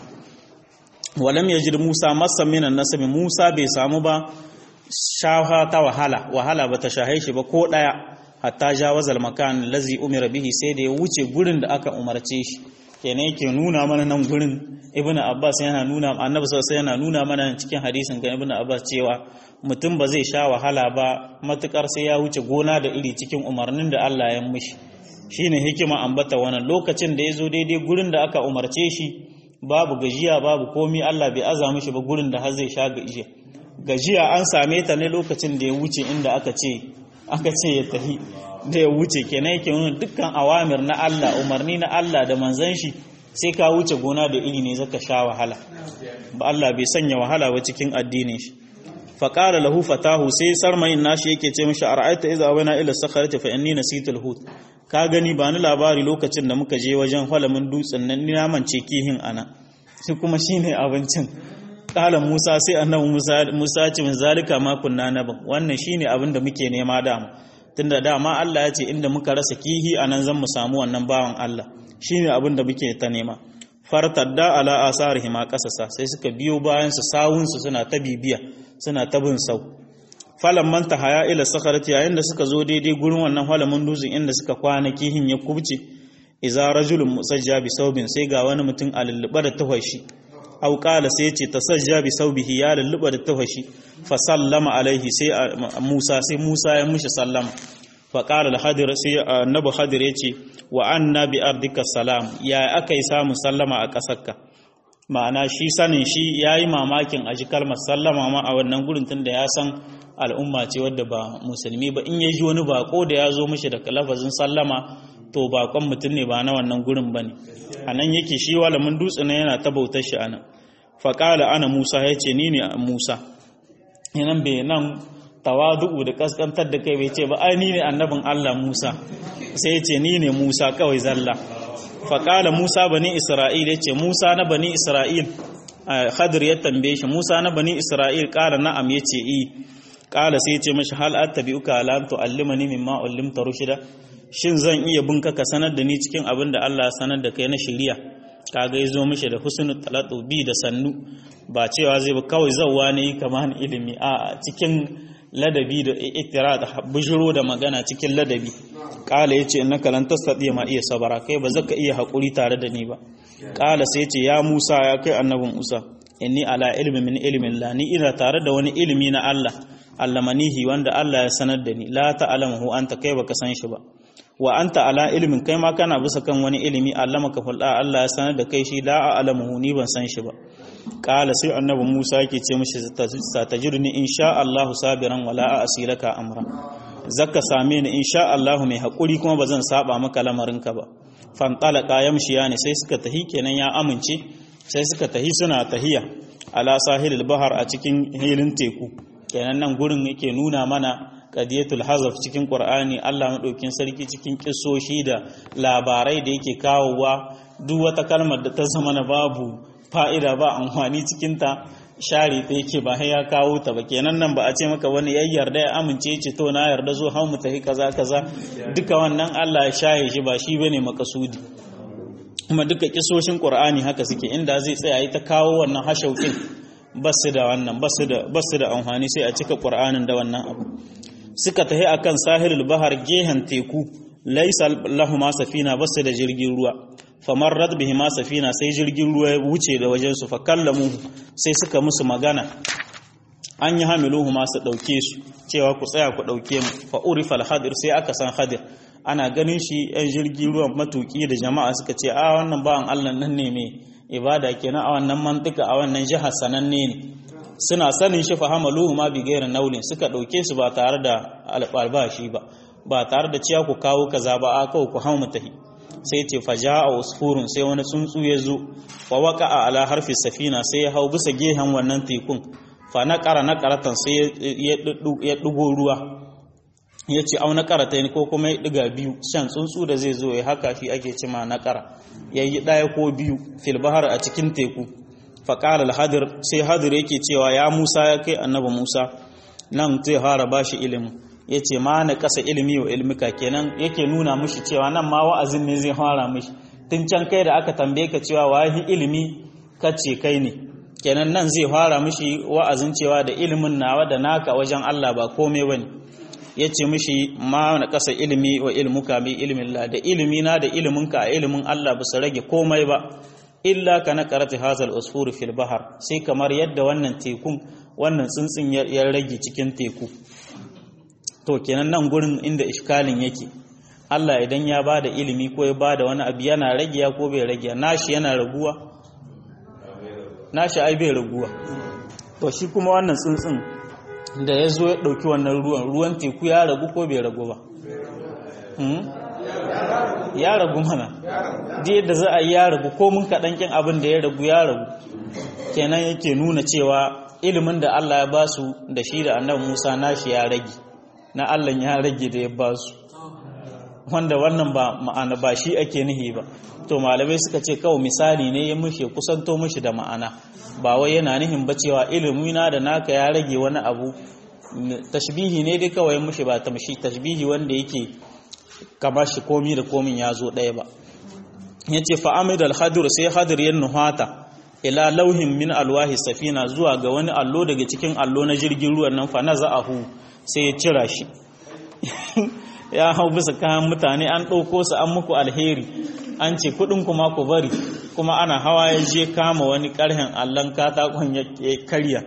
walam yajid Musa masa minan nasabi Musa bai samu ba shafa ta wahala wahala bata shahe shi ba ko daya hatta jawazal makan lazi umira bihi sai da ya wuce gurin da aka umarce shi kenan yake nuna mana nan gurin ibn abbas yana nuna annabi sallallahu yana nuna mana cikin hadisin ga ibn abbas cewa mutum ba zai sha wahala ba matukar sai ya wuce gona da iri cikin umarnin da Allah ya mishi shine hikima ambata wannan lokacin da yazo daidai gurin da aka umarce shi babu gajiya babu komi Allah bai aza mishi ba gurin da har zai sha gajiya gajiya an same ta ne lokacin da ya wuce inda aka ce aka ce ya tafi da ya wuce kenan yake nuna dukkan awamir na Allah umarni na Allah da manzon shi sai ka wuce gona da iri ne zaka sha wahala ba Allah bai sanya wahala ba cikin addinin shi fa qala lahu fatahu sai sarmayin nashi yake ce mishi ara'aita idza awna ila sakharati fa inni nasitul hut ka gani ba ni labari lokacin da muka je wajen halamin dutsen nan ni na mance kihin ana shi kuma shine abincin qala Musa sai annabi Musa Musa ce min zalika ma kunna naban wannan shine abin da muke nema da mu tunda dama Allah ya ce inda muka rasa kihi anan zan mu samu wannan bawan Allah shine abin da muke ta nema fartadda ala asarihi ma kasasa sai suka biyo bayan su sawun su suna ta bibiya suna ta bin sau falan man haya ila sakharati yayin da suka zo daidai gurin wannan halamin dutsen inda suka kwana kihin ya kubce iza rajulun musajja bi saubin sai ga wani mutum a lulluɓa da tawashi au qala sai ya ce tasajja bi saubihi ya lulluɓa da tawashi fa sallama alaihi sai Musa sai Musa ya mushi sallama fa qala al-hadir sai annabi hadir ya ce wa anna bi ardika salam ya akai samu sallama a kasarka ma'ana shi sanin shi yayi mamakin a ji kalmar sallama ma a wannan gurin tunda ya san al'umma ce wadda ba musulmi ba in ya ji wani bako da ya zo mishi da lafazin sallama to bakon mutum ne ba na wannan gurin ba ne a nan yake shi walamin dutse na yana ta bautar shi ana faƙala ana musa ya ce ni ne musa yanan bai nan tawadu'u da kaskantar da kai bai ce ba ai ni ne annabin allah musa sai ya ce ni ne musa kawai zalla faƙala musa bani isra'il ya ce musa na bani isra'il khadir ya tambaye shi musa na bani isra'il ƙara na'am ya ce i ƙala sai ya ce mashi hal attabi'uka ala tu'allimani mimma ullimta rushida shin zan iya bin ka sanar da ni cikin abin da Allah ya sanar da kai na shari'a kaga ya zo mishi da husnul talatu bi da sannu ba cewa zai ba kawai zawwa ne kamar ilimi a cikin ladabi da ittira da bujuro da magana cikin ladabi kala yace innaka lan tastati ma iya sabara kai ba zaka iya hakuri tare da ni ba kala sai yace ya Musa ya kai annabin Musa inni ala ilmi min ilmin la ni ina tare da wani ilimi na Allah allamanihi wanda Allah ya sanar da ni la ta'lamu anta kai baka san shi ba wa anta ala ilimin kai ma kana bisa kan wani ilimi allamaka fulda Allah ya sanar da kai shi la a'lamuhu ni ban san shi ba qala sai annabi Musa yake ce mishi satajiduni insha Allah sabiran wala asilaka amra zakka same ni insha Allah mai hakuri kuma bazan saba maka lamarinka ba fantalaka yamshiya ne sai suka tahi kenan ya amince sai suka tahi suna tahiya ala sahilil bahar a cikin hilin teku kenan nan gurin yake nuna mana qadiyatul hazaf cikin qur'ani Allah madaukin sarki cikin kissoshi da labarai da yake kawowa duk wata kalmar da ta zama na babu fa'ida ba amfani cikin ta share ta yake ba ya kawo ta ba kenan nan ba a ce maka wani ya yarda ya amince ce to na yarda zo hau mu tafi kaza kaza duka wannan Allah ya shaye shi ba shi bane makasudi kuma duka kisoshin qur'ani haka suke inda zai tsaya yi ta kawo wannan hashaukin basu da wannan basu da basu da amfani sai a cika qur'anin da wannan abu suka tahi akan sahilul bahar gehen teku laysa lahuma safina basu da jirgin ruwa famarrat bihi ma safina sai jirgin ruwa ya wuce da wajen su fakallamu sai suka musu magana an yi hamiluhu ma su dauke su cewa ku tsaya ku dauke mu fa urifa al-hadir sai aka san hadir ana ganin shi yan jirgin ruwan matuki da jama'a suka ce a wannan bawan Allah nan ne mai ibada kenan a wannan mantika a wannan jihar sananne ne suna sanin shi fahamaluhu ma bi gairin naulin suka dauke su ba tare da albashi ba ba tare da ciya ku kawo kaza ba a kawo ku hau mutahi sai ce faja a usfurun sai wani tsuntsu ya zo wa waka a ala harfi safina sai ya hau bisa gehen wannan tekun fa na kara na karatan sai ya ɗugo ruwa ya ce au na karata ne ko kuma ya ɗiga biyu shan tsuntsu da zai zo ya haka shi ake cima na kara ya yi ɗaya ko biyu filbahar a cikin teku faƙalar hadir sai hadir yake cewa ya musa ya kai annabi musa nan zai fara ba shi ilimin ya ce ma na ƙasa ilimi wa ilmika kenan yake nuna mushi cewa nan ma wa'azin ne zai fara mushi tun can kai da aka tambaye ka cewa wahi ilimi kace kai ne kenan nan zai fara mushi wa'azin cewa da ilimin nawa da naka wajen Allah ba komai bane ya ce mishi ma na ƙasa ilimi wa ilmuka bi ilimin la da ilimi na da iliminka a ilimin Allah ba su rage komai ba illa ka na karati hazal usfur fil bahar sai kamar yadda wannan tekun wannan tsuntsun ya rage cikin teku to kenan nan gurin inda iskalin yake Allah idan ya ba da ilimi ko ya ba da wani abu yana rage ko bai rage nashi yana raguwa nashi ai bai raguwa to shi kuma wannan tsuntsun da ya zo ya ɗauki wannan ruwan ruwan teku ya ragu ko bai ragu ba ya ragu mana da yadda za a yi ya ragu ko mun kaɗan ƙin abin da ya ragu ya ragu kenan yake nuna cewa ilimin da Allah ya ba su da shi da annabi Musa nashi ya rage na Allah ya rage da ya ba su wanda wannan ba ma'ana ba shi ake nihi ba to malamai suka ce kawai misali ne ya mushe kusanto mushi da ma'ana ba wai yana nihin ba cewa ilimina da naka ya rage wani abu tashbihi ne dai kawai mushi ba tamshi tashbihi wanda yake kamar shi komi da komin ya zo ɗaya ba yace fa amid al hadir sai hadir ya nuhata ila lauhin min alwahi safina zuwa ga wani allo daga cikin allo na jirgin ruwan nan fa naza'ahu sai ya cira shi ya hau bisa kayan mutane an ɗauko su an muku alheri an ce kuɗin kuma ku bari kuma ana hawa ya je kama wani ƙarhen allon katakon ya karya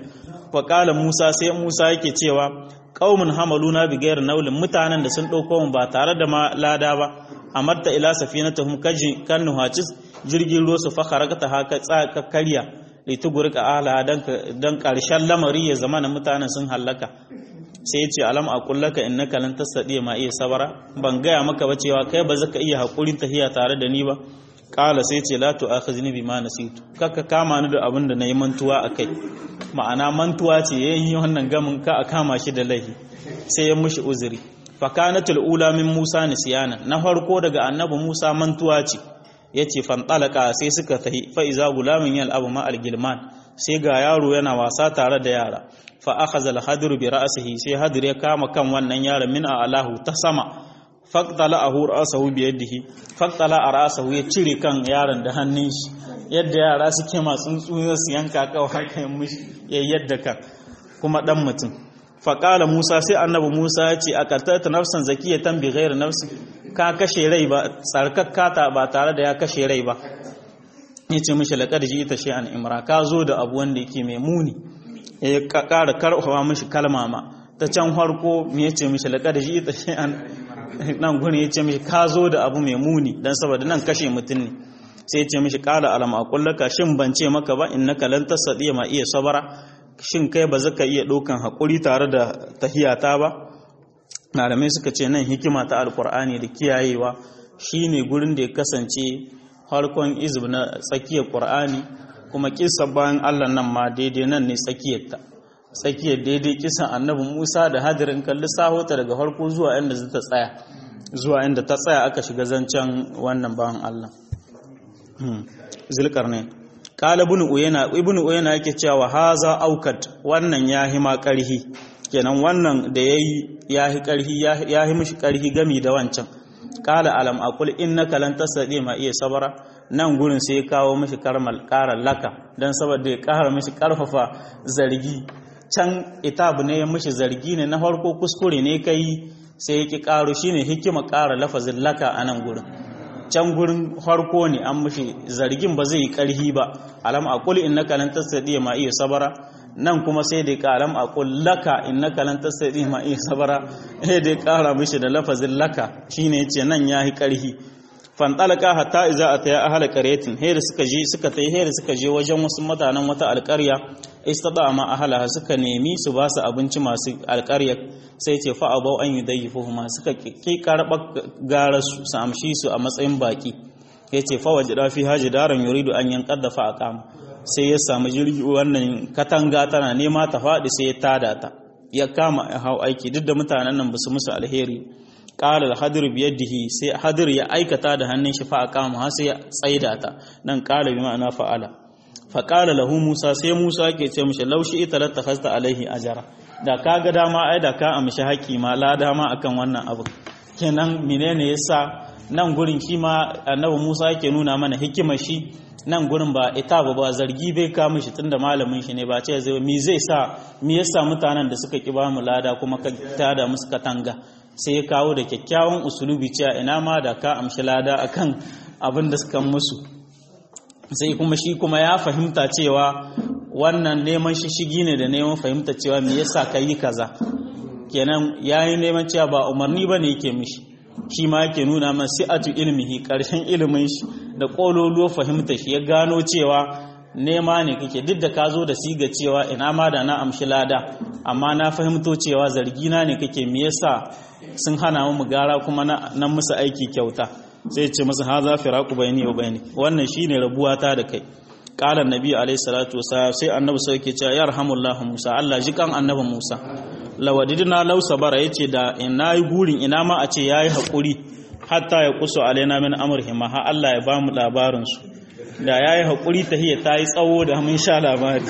wa musa sai musa yake cewa ƙaumin hamaluna bigayar naulin mutanen da sun ɗauko mu ba tare da ma lada ba amarta ila safinatahum kaji kan nuhacis jirgin ruwa su fakharaka haka tsaka karya litugurka ala dan karshen lamari ya zama na mutanen sun hallaka sai ya ce alam a kullaka innaka lan tasadi ma iya sabara ban gaya maka ba cewa kai ba zaka iya hakurin tahiya tare da ni ba kala sai ce la tu'akhizni bima nasitu kaka kama ni da abin da nayi mantuwa akai ma'ana mantuwa ce yayin wannan gamin ka a kama shi da laifi sai ya mushi uzuri fakanatul ula min Musa nisyana na farko daga annabi Musa mantuwa ce yace fantalaka sai suka tahi fa iza gulamin yal abu ma algilman sai ga yaro yana wasa tare da yara fa akhadha al bi ra'sihi sai hadir ya kama kan wannan yaron min alahu ta sama faqtala ahu ra'sahu bi yadihi faqtala ra'sahu ya cire kan yaron da hannun shi yadda yara suke masu tsuntsu su yanka kawai haka ya mushi yadda kan kuma dan mutum faƙala musa sai annabi musa ya ce a ƙartata nafsan zakiyatan bi ghairu nafsi ka kashe rai ba tsarkakkata ba tare da ya kashe rai ba ya ce mishi laƙar ji ita an imra ka zo da abu wanda yake mai muni ya ƙara karfafa mishi kalma ma ta can farko ya ce mishi laƙar ji ita an nan gurin ya ce mishi ka zo da abu mai muni don saboda nan kashe mutum ne sai ya ce mishi ƙala alam a kullaka shin ban ce maka ba innaka lan tasadi ma iya sabara shin kai ba zaka iya ɗaukan haƙuri tare da tahiyata ba malamai suka ce nan hikima ta alkur'ani da kiyayewa shine gurin da ya kasance harkon izb na tsakiyar ƙur'ani kuma kisa bayan allah nan ma daidai nan ne tsakiyarta tsakiyar daidai kisan annabi musa da hadirin kalli sahota daga harko zuwa inda ta tsaya zuwa inda ta tsaya aka shiga zancen wannan bayan allah zulkarnain kala ibn uyana ibn uyana yake cewa haza aukat wannan yahi ma karhi kenan wannan da yayi yahi karhi yahi mishi karhi gami da wancan kala alam aqul innaka lan tasdi ma iya sabara nan gurin sai ya kawo mishi karmal karar laka dan saboda ya kara mishi karfafa zargi can itab ne ya mishi zargi ne na farko kuskure ne kai sai ya ki karo shine hikima kara lafazin laka a nan gurin can gurin harko ne an mushi zargin ba zai yi karhi ba alam aqul innaka lan tastati ma iya sabara nan kuma sai dai alam aqul laka innaka lan tastati ma iya sabara eh dai kara mishi da lafazin laka shine yace nan yahi karhi fantalaka hatta iza ataya ahla qaryatin hayr suka je suka tai hayr suka je wajen wasu mutanen wata alƙarya istada ma ahlaha suka nemi su ba su abinci masu alƙarya sai ce fa abau an yudayyifuhuma suka ki karba gara su su amshi su a matsayin baki yace fa wajida fi hajidaran yuridu an yanqadda fa aqam sai ya samu jirgi wannan katanga tana nema ta faɗi sai ya tada ta ya kama hau aiki duk da mutanen nan ba su musu alheri qala al-hadir bi yadihi sai hadir ya aikata da hannun shi fa aqama har sai ya tsaida ta nan qala bi ma'ana fa'ala fa qala lahu musa sai musa yake ce mishi laushi ita la takhasta alaihi ajara da kaga dama ai da ka amshi haƙi ma la dama akan wannan abu kenan menene yasa nan gurin shi ma annabi musa yake nuna mana hikimar shi nan gurin ba ita ba ba zargi bai ka mishi tunda malamin shi ne ba ce zai mi zai sa mi yasa mutanen da suka ki ba mu lada kuma ka tada musu katanga sai ya kawo da kyakkyawan usulubi cewa ina ma da ka amshi lada akan abin da suka musu sai kuma shi kuma ya fahimta cewa wannan neman shishigi ne da neman fahimta cewa me yasa ka yi kaza kenan yayi neman cewa ba umarni bane yake mishi shi ma yake nuna man si'atu ilmihi karshen ilimin shi da kololuwa fahimta shi ya gano cewa nema ne kake duk da ka zo da siga cewa ina ma da na amshi lada amma na fahimto cewa zargina ne kake me yasa sun hana mu gara kuma na musu aiki kyauta sai ce masa haza firaku bayni wa bayni wannan shine rabuwa ta da kai qala annabi alayhi salatu wasallam sai annabi sai yake cewa yarhamullahu musa Allah ji kan annabi musa lawadidna law sabara yace da ina yi gurin ina ma a ce yayi hakuri hatta ya kusu alaina min amrihim ha Allah ya bamu labarin su da ya yi haƙuri tahiyya ta yi tsawo da mun sha labari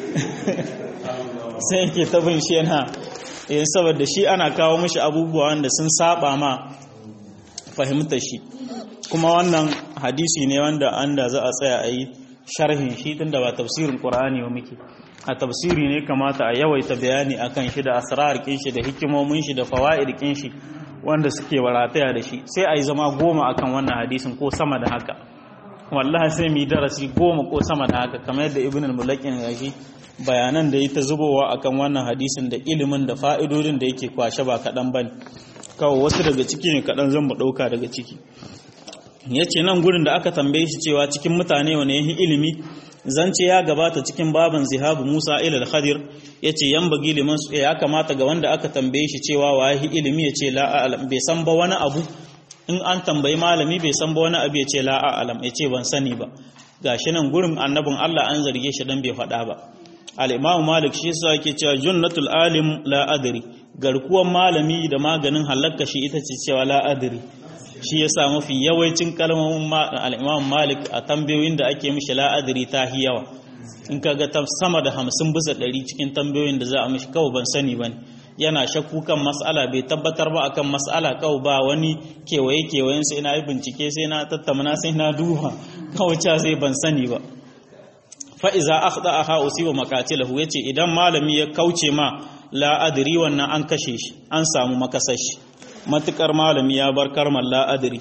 sai yake ta bin shi yana yin saboda shi ana kawo mashi abubuwa wanda sun saba ma fahimtar shi kuma wannan hadisi ne wanda an da za a tsaya a yi sharhin shi tun da ba tafsirin ƙur'ani wa muke a tafsiri ne kamata a yawaita bayani akan shi da asrar shi da hikimomin shi da fawaid shi wanda suke warataya da shi sai a yi zama goma akan wannan hadisin ko sama da haka wallahi sai mu yi darasi goma ko sama da haka kamar yadda ibn al-mulakin gashi bayanan da ta zubowa akan wannan hadisin da ilimin da fa'idodin da yake kwashe ba kaɗan bane kawai wasu daga ciki ne kaɗan zan mu ɗauka daga ciki ya ce nan gurin da aka tambaye shi cewa cikin mutane wane yahi ilimi zance ya gabata cikin baban zihabu musa ilal khadir ya ce yan bagi liman su ya kamata ga wanda aka tambaye shi cewa wa yahi ilimi ya ce la'alam bai san ba wani abu in an tambayi malami bai san ba wani abu ya ce la'alam ya ce ban sani ba gashi nan gurin annabin allah an zarge shi dan bai faɗa ba al-imamu malik shi yasa yake cewa junnatul alim la adri garkuwan malami da maganin halakka shi ita ce cewa la adri shi yasa mafi yawancin kalmomin al-imam malik a tambayoyin da ake mishi la adri ta hi yawa in kaga ta sama da hamsin bisa ɗari cikin tambayoyin da za a mishi kawai ban sani ba yana shakku kan mas'ala bai tabbatar ba akan mas'ala kawai ba wani kewaye kewayen sai na yi bincike sai na tattamana sai na duba kawai ca sai ban sani ba fa'iza akhda aha usiba makatilahu yace idan malami ya kauce ma la adri wannan an kashe shi an samu makasashi matukar malami ya bar karmar la adri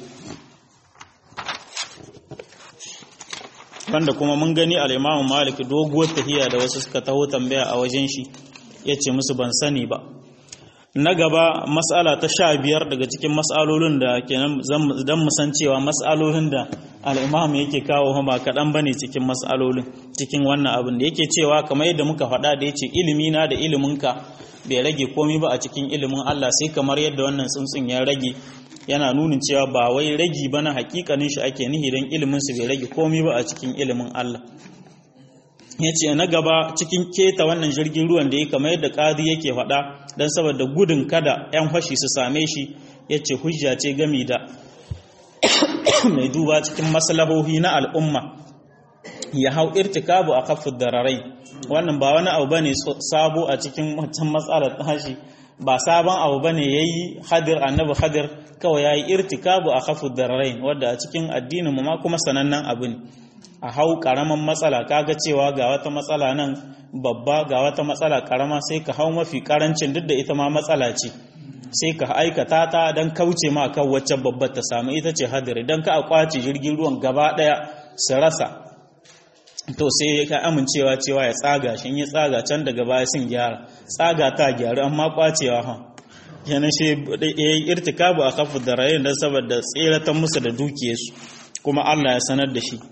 wanda kuma mun gani al-Imam Malik doguwar tahiya da wasu suka taho tambaya a wajen shi yace musu ban sani ba na gaba mas'ala ta sha biyar daga cikin mas'alolin da kenan dan mu san cewa mas'alolin da al'imam yake kawo ba kaɗan ba ne cikin mas'alolin cikin wannan abin da yake cewa kamar yadda muka faɗa da ya ce ilimina da iliminka bai rage komi ba a cikin ilimin Allah sai kamar yadda wannan tsuntsun ya rage yana nunin cewa ba wai ragi ba na hakikanin shi ake nihi don ilimin su bai rage komi ba a cikin ilimin Allah ya ce na gaba cikin keta wannan jirgin ruwan da ya kamar yadda ƙadi yake faɗa don saboda gudun kada 'yan fashi su same shi ya ce hujja ce gami da mai duba cikin maslahohi na al'umma ya hau irtikabu a kafin dararai wannan ba wani abu bane sabo a cikin wancan matsalar tashi ba sabon abu bane yayi hadir annabi hadir kawai yayi irtikabu a kafin dararai wanda a cikin addinin mu ma kuma sanannen abu ne a hau karaman matsala kaga cewa ga wata matsala nan babba ga wata matsala karama sai ka hau mafi karancin duk da ita ma matsala ce sai ka aikata ta don kauce ma kan wacce babbar ta samu ita ce hadiri don ka a kwace jirgin ruwan gaba daya su rasa to sai ka amincewa cewa ya tsaga shi ya tsaga can daga baya sun gyara tsaga ta gyaru amma kwacewa ha yana shi ya yi irtikabu a kafa da rayu don saboda tseratan musu da dukiyarsu kuma Allah ya sanar da shi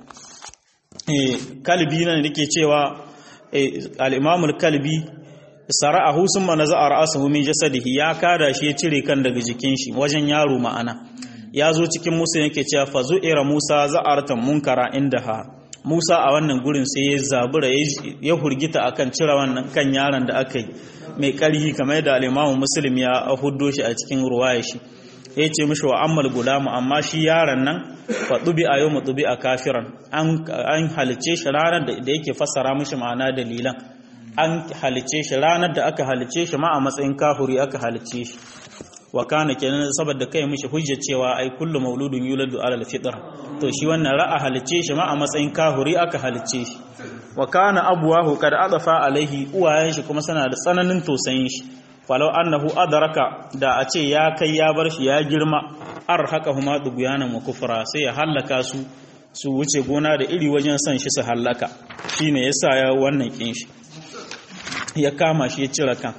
kalbi nan da ke cewa al'imamul kalbi sara'ahu sun mana za a ra'asahu min jasadihi ya kada shi ya cire kan daga jikin shi wajen yaro ma'ana ya zo cikin musa yake cewa fa zu'ira musa za'artan munkara inda ha musa a wannan gurin sai ya zabura ya hurgita akan cire wannan kan yaron da aka yi mai karhi kamar yadda al-imamu muslim ya huddo shi a cikin ruwaya shi ya ce mishi wa ammal gulamu amma shi yaron nan fa dubi a yau dubi a kafiran an halice shi ranar da yake fassara mishi ma'ana dalilan an halice shi ranar da aka halice shi ma a matsayin kahuri aka halice shi wa kana kenan saboda kai mishi hujja cewa ai kullu mauludun yuladu ala alfitra to shi wannan ra'a halice shi ma a matsayin kahuri aka halice shi wa kana abuwahu kad adafa alaihi uwayen shi kuma suna da tsananin tosayin shi falau annahu adraka da a ce ya kai ya bar shi ya girma arhaqahuma duguyanan wa kufra sai ya hallaka su su wuce gona da iri wajen son shi su hallaka shine yasa ya wannan kin shi ya kama shi ya cire kan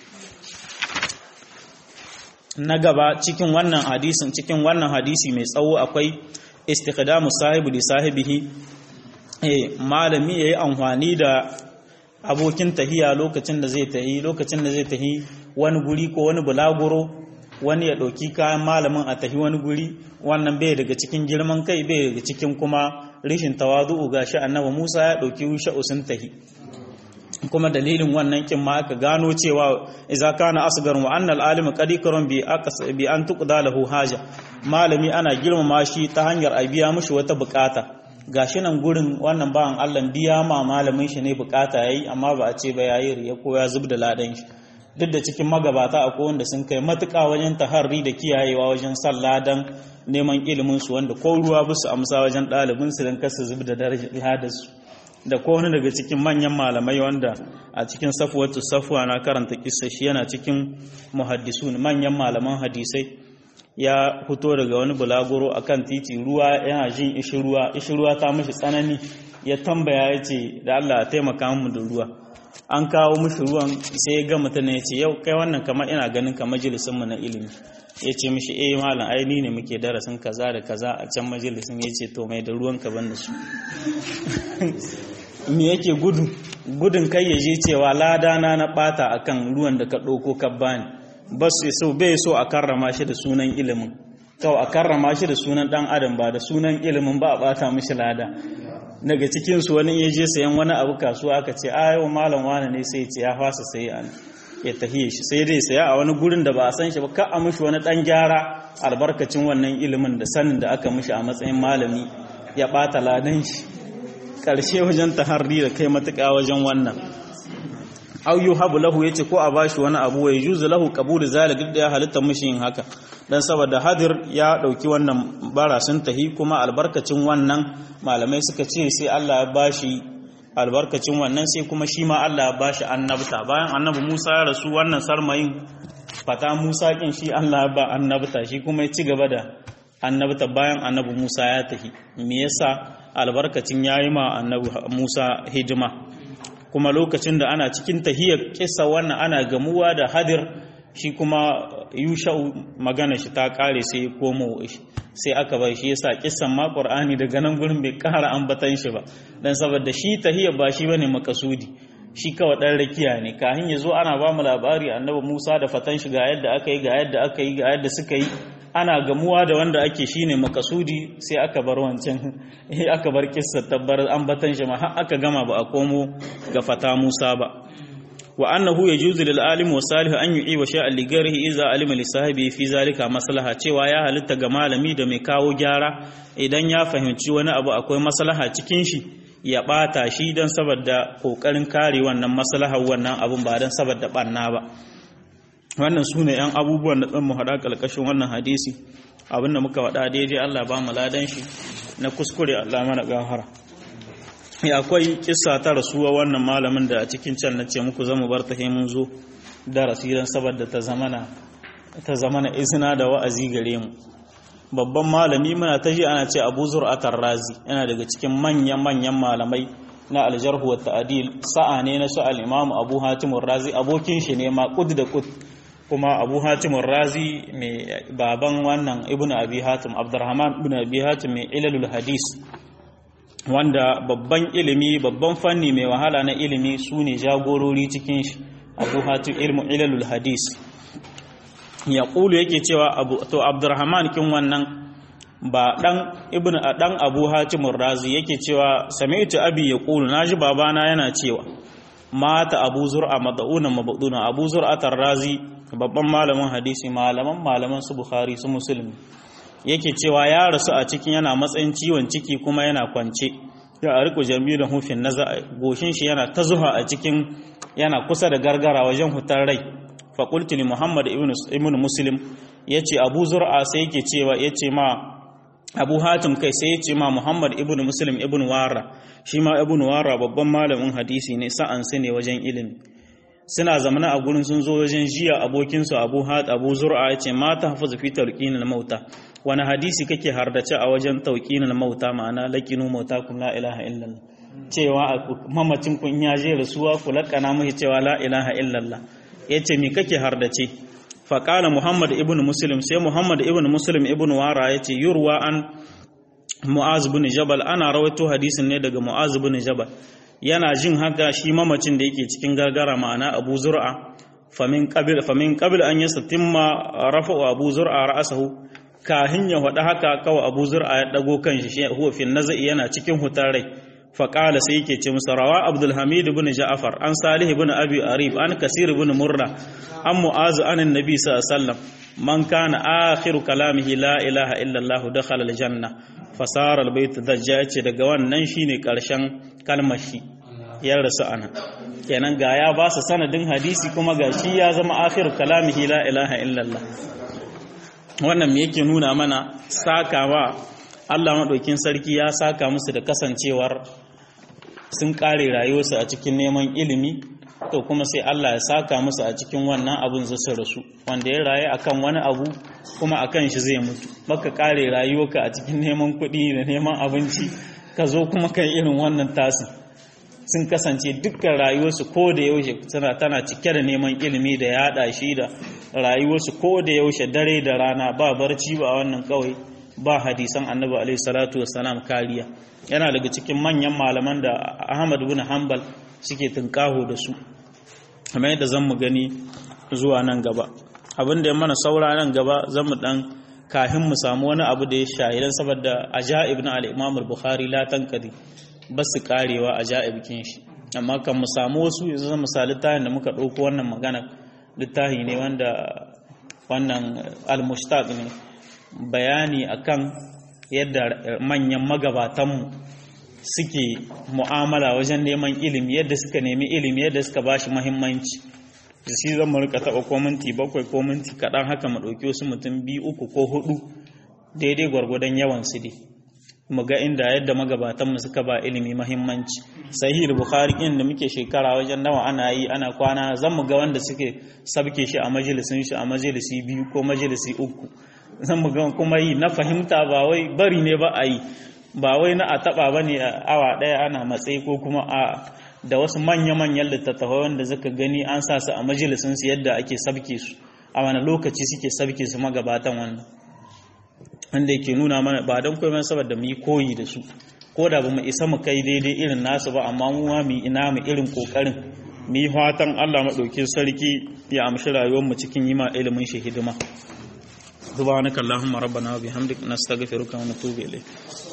na gaba cikin wannan hadisin cikin wannan hadisi mai tsawo akwai istikhdamu sahibu li sahibihi eh malami yayi amfani da abokin tahiya lokacin da zai tahi lokacin da zai tahi wani guri ko wani bulaguro wani ya ɗauki kayan malamin a tahi wani guri wannan bai daga cikin girman kai bai daga cikin kuma rishin tawazu'u gashi annabi Musa ya ɗauki sha'usun tahi kuma dalilin wannan kin ma aka gano cewa idza kana asgar wa annal alim qad ikram bi aqs bi an tuqda lahu haja malami ana girmama shi ta hanyar a biya mishi wata bukata gashi nan gurin wannan bawan Allah biya ma malamin shi ne bukata yayi amma ba a ce ba yayi riya ko ya zubda ladan shi duk da cikin magabata akwai wanda sun kai matuƙa wajen taharri da kiyayewa wajen san ladan neman ilimin su wanda ko ruwa ba su amsa wajen ɗalibin su don kasa zubda darajar su da ko wani daga cikin manyan malamai wanda a cikin safuwatu safuwa na karanta kissa shi yana cikin muhaddisun manyan malaman hadisai ya fito daga wani bulaguro akan titi ruwa yana jin ishi ruwa ishi ruwa ta mishi tsanani ya tambaya ya ce da Allah a taimaka mu da ruwa an kawo mishi ruwan sai ya ga mutum ya ce yau kai wannan kamar ina ganin ka majalisin mu na ilimi ya ce mishi eh malam ai ni ne muke darasin kaza da kaza a can majalisin ya ce to mai da ruwan ka ban da su me yake gudu gudun kai ya je cewa ladana na bata akan ruwan da ka ɗauko ka bani ba su so bai so a karrama shi da sunan ilimin kawai a karrama shi da sunan dan adam ba da sunan ilimin ba a bata mishi lada daga cikin su wani ya je sayan wani abu kasuwa aka ce a yau malam wani ne sai ce ya fasa sai an ya tahiye shi sai dai saya a wani gurin da ba a san shi ba ka a mishi wani dan gyara albarkacin wannan ilimin da sanin da aka mishi a matsayin malami ya bata ladan shi karshe wajen taharri da kai matuƙa wajen wannan aw yuhabu lahu yace ko a bashi wani abu wa yujuzu lahu qabulu zalik duk da ya halitta mishi yin haka dan saboda hadir ya dauki wannan barasin tahi kuma albarkacin wannan malamai suka ce sai Allah ya bashi albarkacin wannan sai kuma shi ma Allah ya bashi annabta bayan annabi Musa ya rasu wannan sarmayin fata Musa kin shi Allah ya ba annabta shi kuma ya ci gaba da annabta bayan annabi Musa ya tahi me yasa albarkacin yayi ma annabi Musa hidima kuma lokacin da ana cikin tahiyar kissa wannan ana gamuwa da hadir shi kuma yusha'u magana shi ta kare sai ya komo sai aka bai shi yasa kissan ma qur'ani daga nan gurin bai kara ambatan shi ba dan saboda shi tahiyar ba shi bane makasudi shi kawai dan rakiya ne kahin yazo ana ba mu labari annabi Musa da fatan shi ga yadda aka yi ga yadda aka yi ga yadda suka yi ana gamuwa da wanda ake shine makasudi sai aka bar wancan aka bar kissa tabbar ambatan shi ma har aka gama ba a komo ga fata Musa ba wa annahu yajuzu lil alim wa salih an yu'i wa shay'an li ghairihi idza alima li sahibi fi zalika maslaha cewa ya halitta ga malami da mai kawo gyara idan ya fahimci wani abu akwai maslaha cikin shi ya bata shi dan saboda kokarin kare wannan maslahar wannan abun ba dan saboda banna ba wannan su ne 'yan abubuwan da tsan mu haɗa ƙalƙashin wannan hadisi abinda muka waɗa daidai Allah ba mu ladan shi na kuskure Allah mana gafara ya akwai kissa ta rasuwa wannan malamin da a cikin can na ce muku zama bar ta mun zo darasi don saboda ta zamana ta zamana izina da wa'azi gare mu babban malami muna ta ji ana ce Abu Zur'atar Razi yana daga cikin manyan manyan malamai na aljarhu wa ta'dil sa'a ne na su al-Imam Abu Hatim Razi abokin shi ne ma kud da kud kuma abu hatim razi mai baban wannan ibn abi hatim abdurrahman ibn abi hatim mai ilalul hadis wanda babban ilimi babban fanni mai wahala na ilimi su ne jagorori cikin shi abu hatim ilmu ilalul hadis ya ƙulu yake cewa to abdurrahman kin wannan ba dan ibn dan abu hatim razi yake cewa sami'tu abi ya ƙulu naji babana yana cewa mata abu zur'a mad'una mabduna abu zur'a tarrazi babban malamin hadisi malaman malaman su bukhari su muslim yake cewa ya rasu a cikin yana matsayin ciwon ciki kuma yana kwance ya ariku jami'in hufin naza goshin shi yana ta zuha a cikin yana kusa da gargara wajen hutar rai fa qultu li muhammad ibn ibn muslim yace abu zur'a sai yake cewa yace ma abu hatim kai sai yace ma muhammad ibn muslim ibn wara shi ma ibn wara babban malamin hadisi ne sa'an ne wajen ilimi suna zamana a gurin sun zo wajen jiya abokinsu abu hat abu zur'a ya ce mata hafazu fi talqinil mauta wani hadisi kake hardace a wajen talqinil mauta ma'ana laqinu mauta kun la ilaha illallah cewa mamacin kun ya je rasuwa ku lakana mai cewa la ilaha illallah yace me kake hardace fa qala muhammad ibn muslim sai muhammad ibn muslim ibn wara yace yurwa an mu'az bin jabal ana rawaito hadisin ne daga mu'az bin jabal yana jin haka shi mamacin da yake cikin gargara ma'ana abu zur'a famin qabil famin qabil an yastatimma rafa abu zur'a ra'sahu kahin ya hada haka kawai abu zur'a ya dago kanshi shi huwa fi nazai yana cikin hutar rai fa qala sai yake ce musa rawa abdul hamid ibn ja'far an salih ibn abi arib an kasir ibn murra an mu'az an annabi sallallahu alaihi wasallam man kana akhiru kalamihi la ilaha illa allah dakhala aljanna fasara albayt dajja ce daga wannan shine karshen kalmar shi ya rasu ana kenan ga ya ba su sanadin hadisi kuma ga shi ya zama akhir kalamihi la ilaha illallah wannan me yake nuna mana sakawa Allah madaukin sarki ya saka musu da kasancewar sun kare rayuwarsu a cikin neman ilimi to kuma sai Allah ya saka musu a cikin wannan abun zasu rasu wanda ya rayu akan wani abu kuma akan shi zai mutu baka kare rayuwarka a cikin neman kuɗi da neman abinci ka zo kuma kai irin wannan tasin sun kasance dukkan rayuwarsu ko da yaushe tana tana cike da neman ilimi da yada shi da rayuwarsu ko da yaushe dare da rana ba barci ba a wannan kawai ba hadisan annabi alaihi salatu wassalam kariya yana daga cikin manyan malaman da Ahmad ibn Hanbal suke tunkaho da su kamar yadda zan mu gani zuwa nan gaba abin da ya mana saura nan gaba zan mu dan kahin mu samu wani abu da ya shahidan saboda ajaib na al-Imam al-Bukhari la tankadi ba su karewa ajaib kin shi amma kan mu samu wasu yanzu zan misali tahin da muka dauko wannan magana littafi ne wanda wannan al-mushtaq ne bayani akan yadda manyan magabatanmu suke mu'amala wajen neman ilimi yadda suka nemi ilimi yadda suka ba shi mahimmanci da shi zan rika taɓa ko minti bakwai ko minti kaɗan haka mu ɗauki wasu mutum biyu uku ko hudu daidai gwargwadon yawan su dai mu ga inda yadda magabatanmu suka ba ilimi mahimmanci sahih bukhari in da muke shekara wajen nawa ana yi ana kwana zan mu ga wanda suke sabke shi a majalisin shi a majalisi biyu ko majalisi uku zan mu ga kuma yi na fahimta ba wai bari ne ba a yi ba wai na a taba ba ne awa ɗaya ana matsayi ko kuma a da wasu manya-manyan littattafai wanda zaka gani an sa su a majalisun su yadda ake sabke su a wani lokaci suke sabke su magabatan wannan wanda yake nuna mana ba don komai saboda mu yi koyi da su ko da ba mu isa mu kai daidai irin nasu ba amma mu ma mu ina mu irin kokarin mu yi fatan Allah maɗaukin sarki ya amshi rayuwar mu cikin yi ma ilimin shi hidima subhanakallahumma rabbana wa bihamdika nastaghfiruka wa natubu ilayk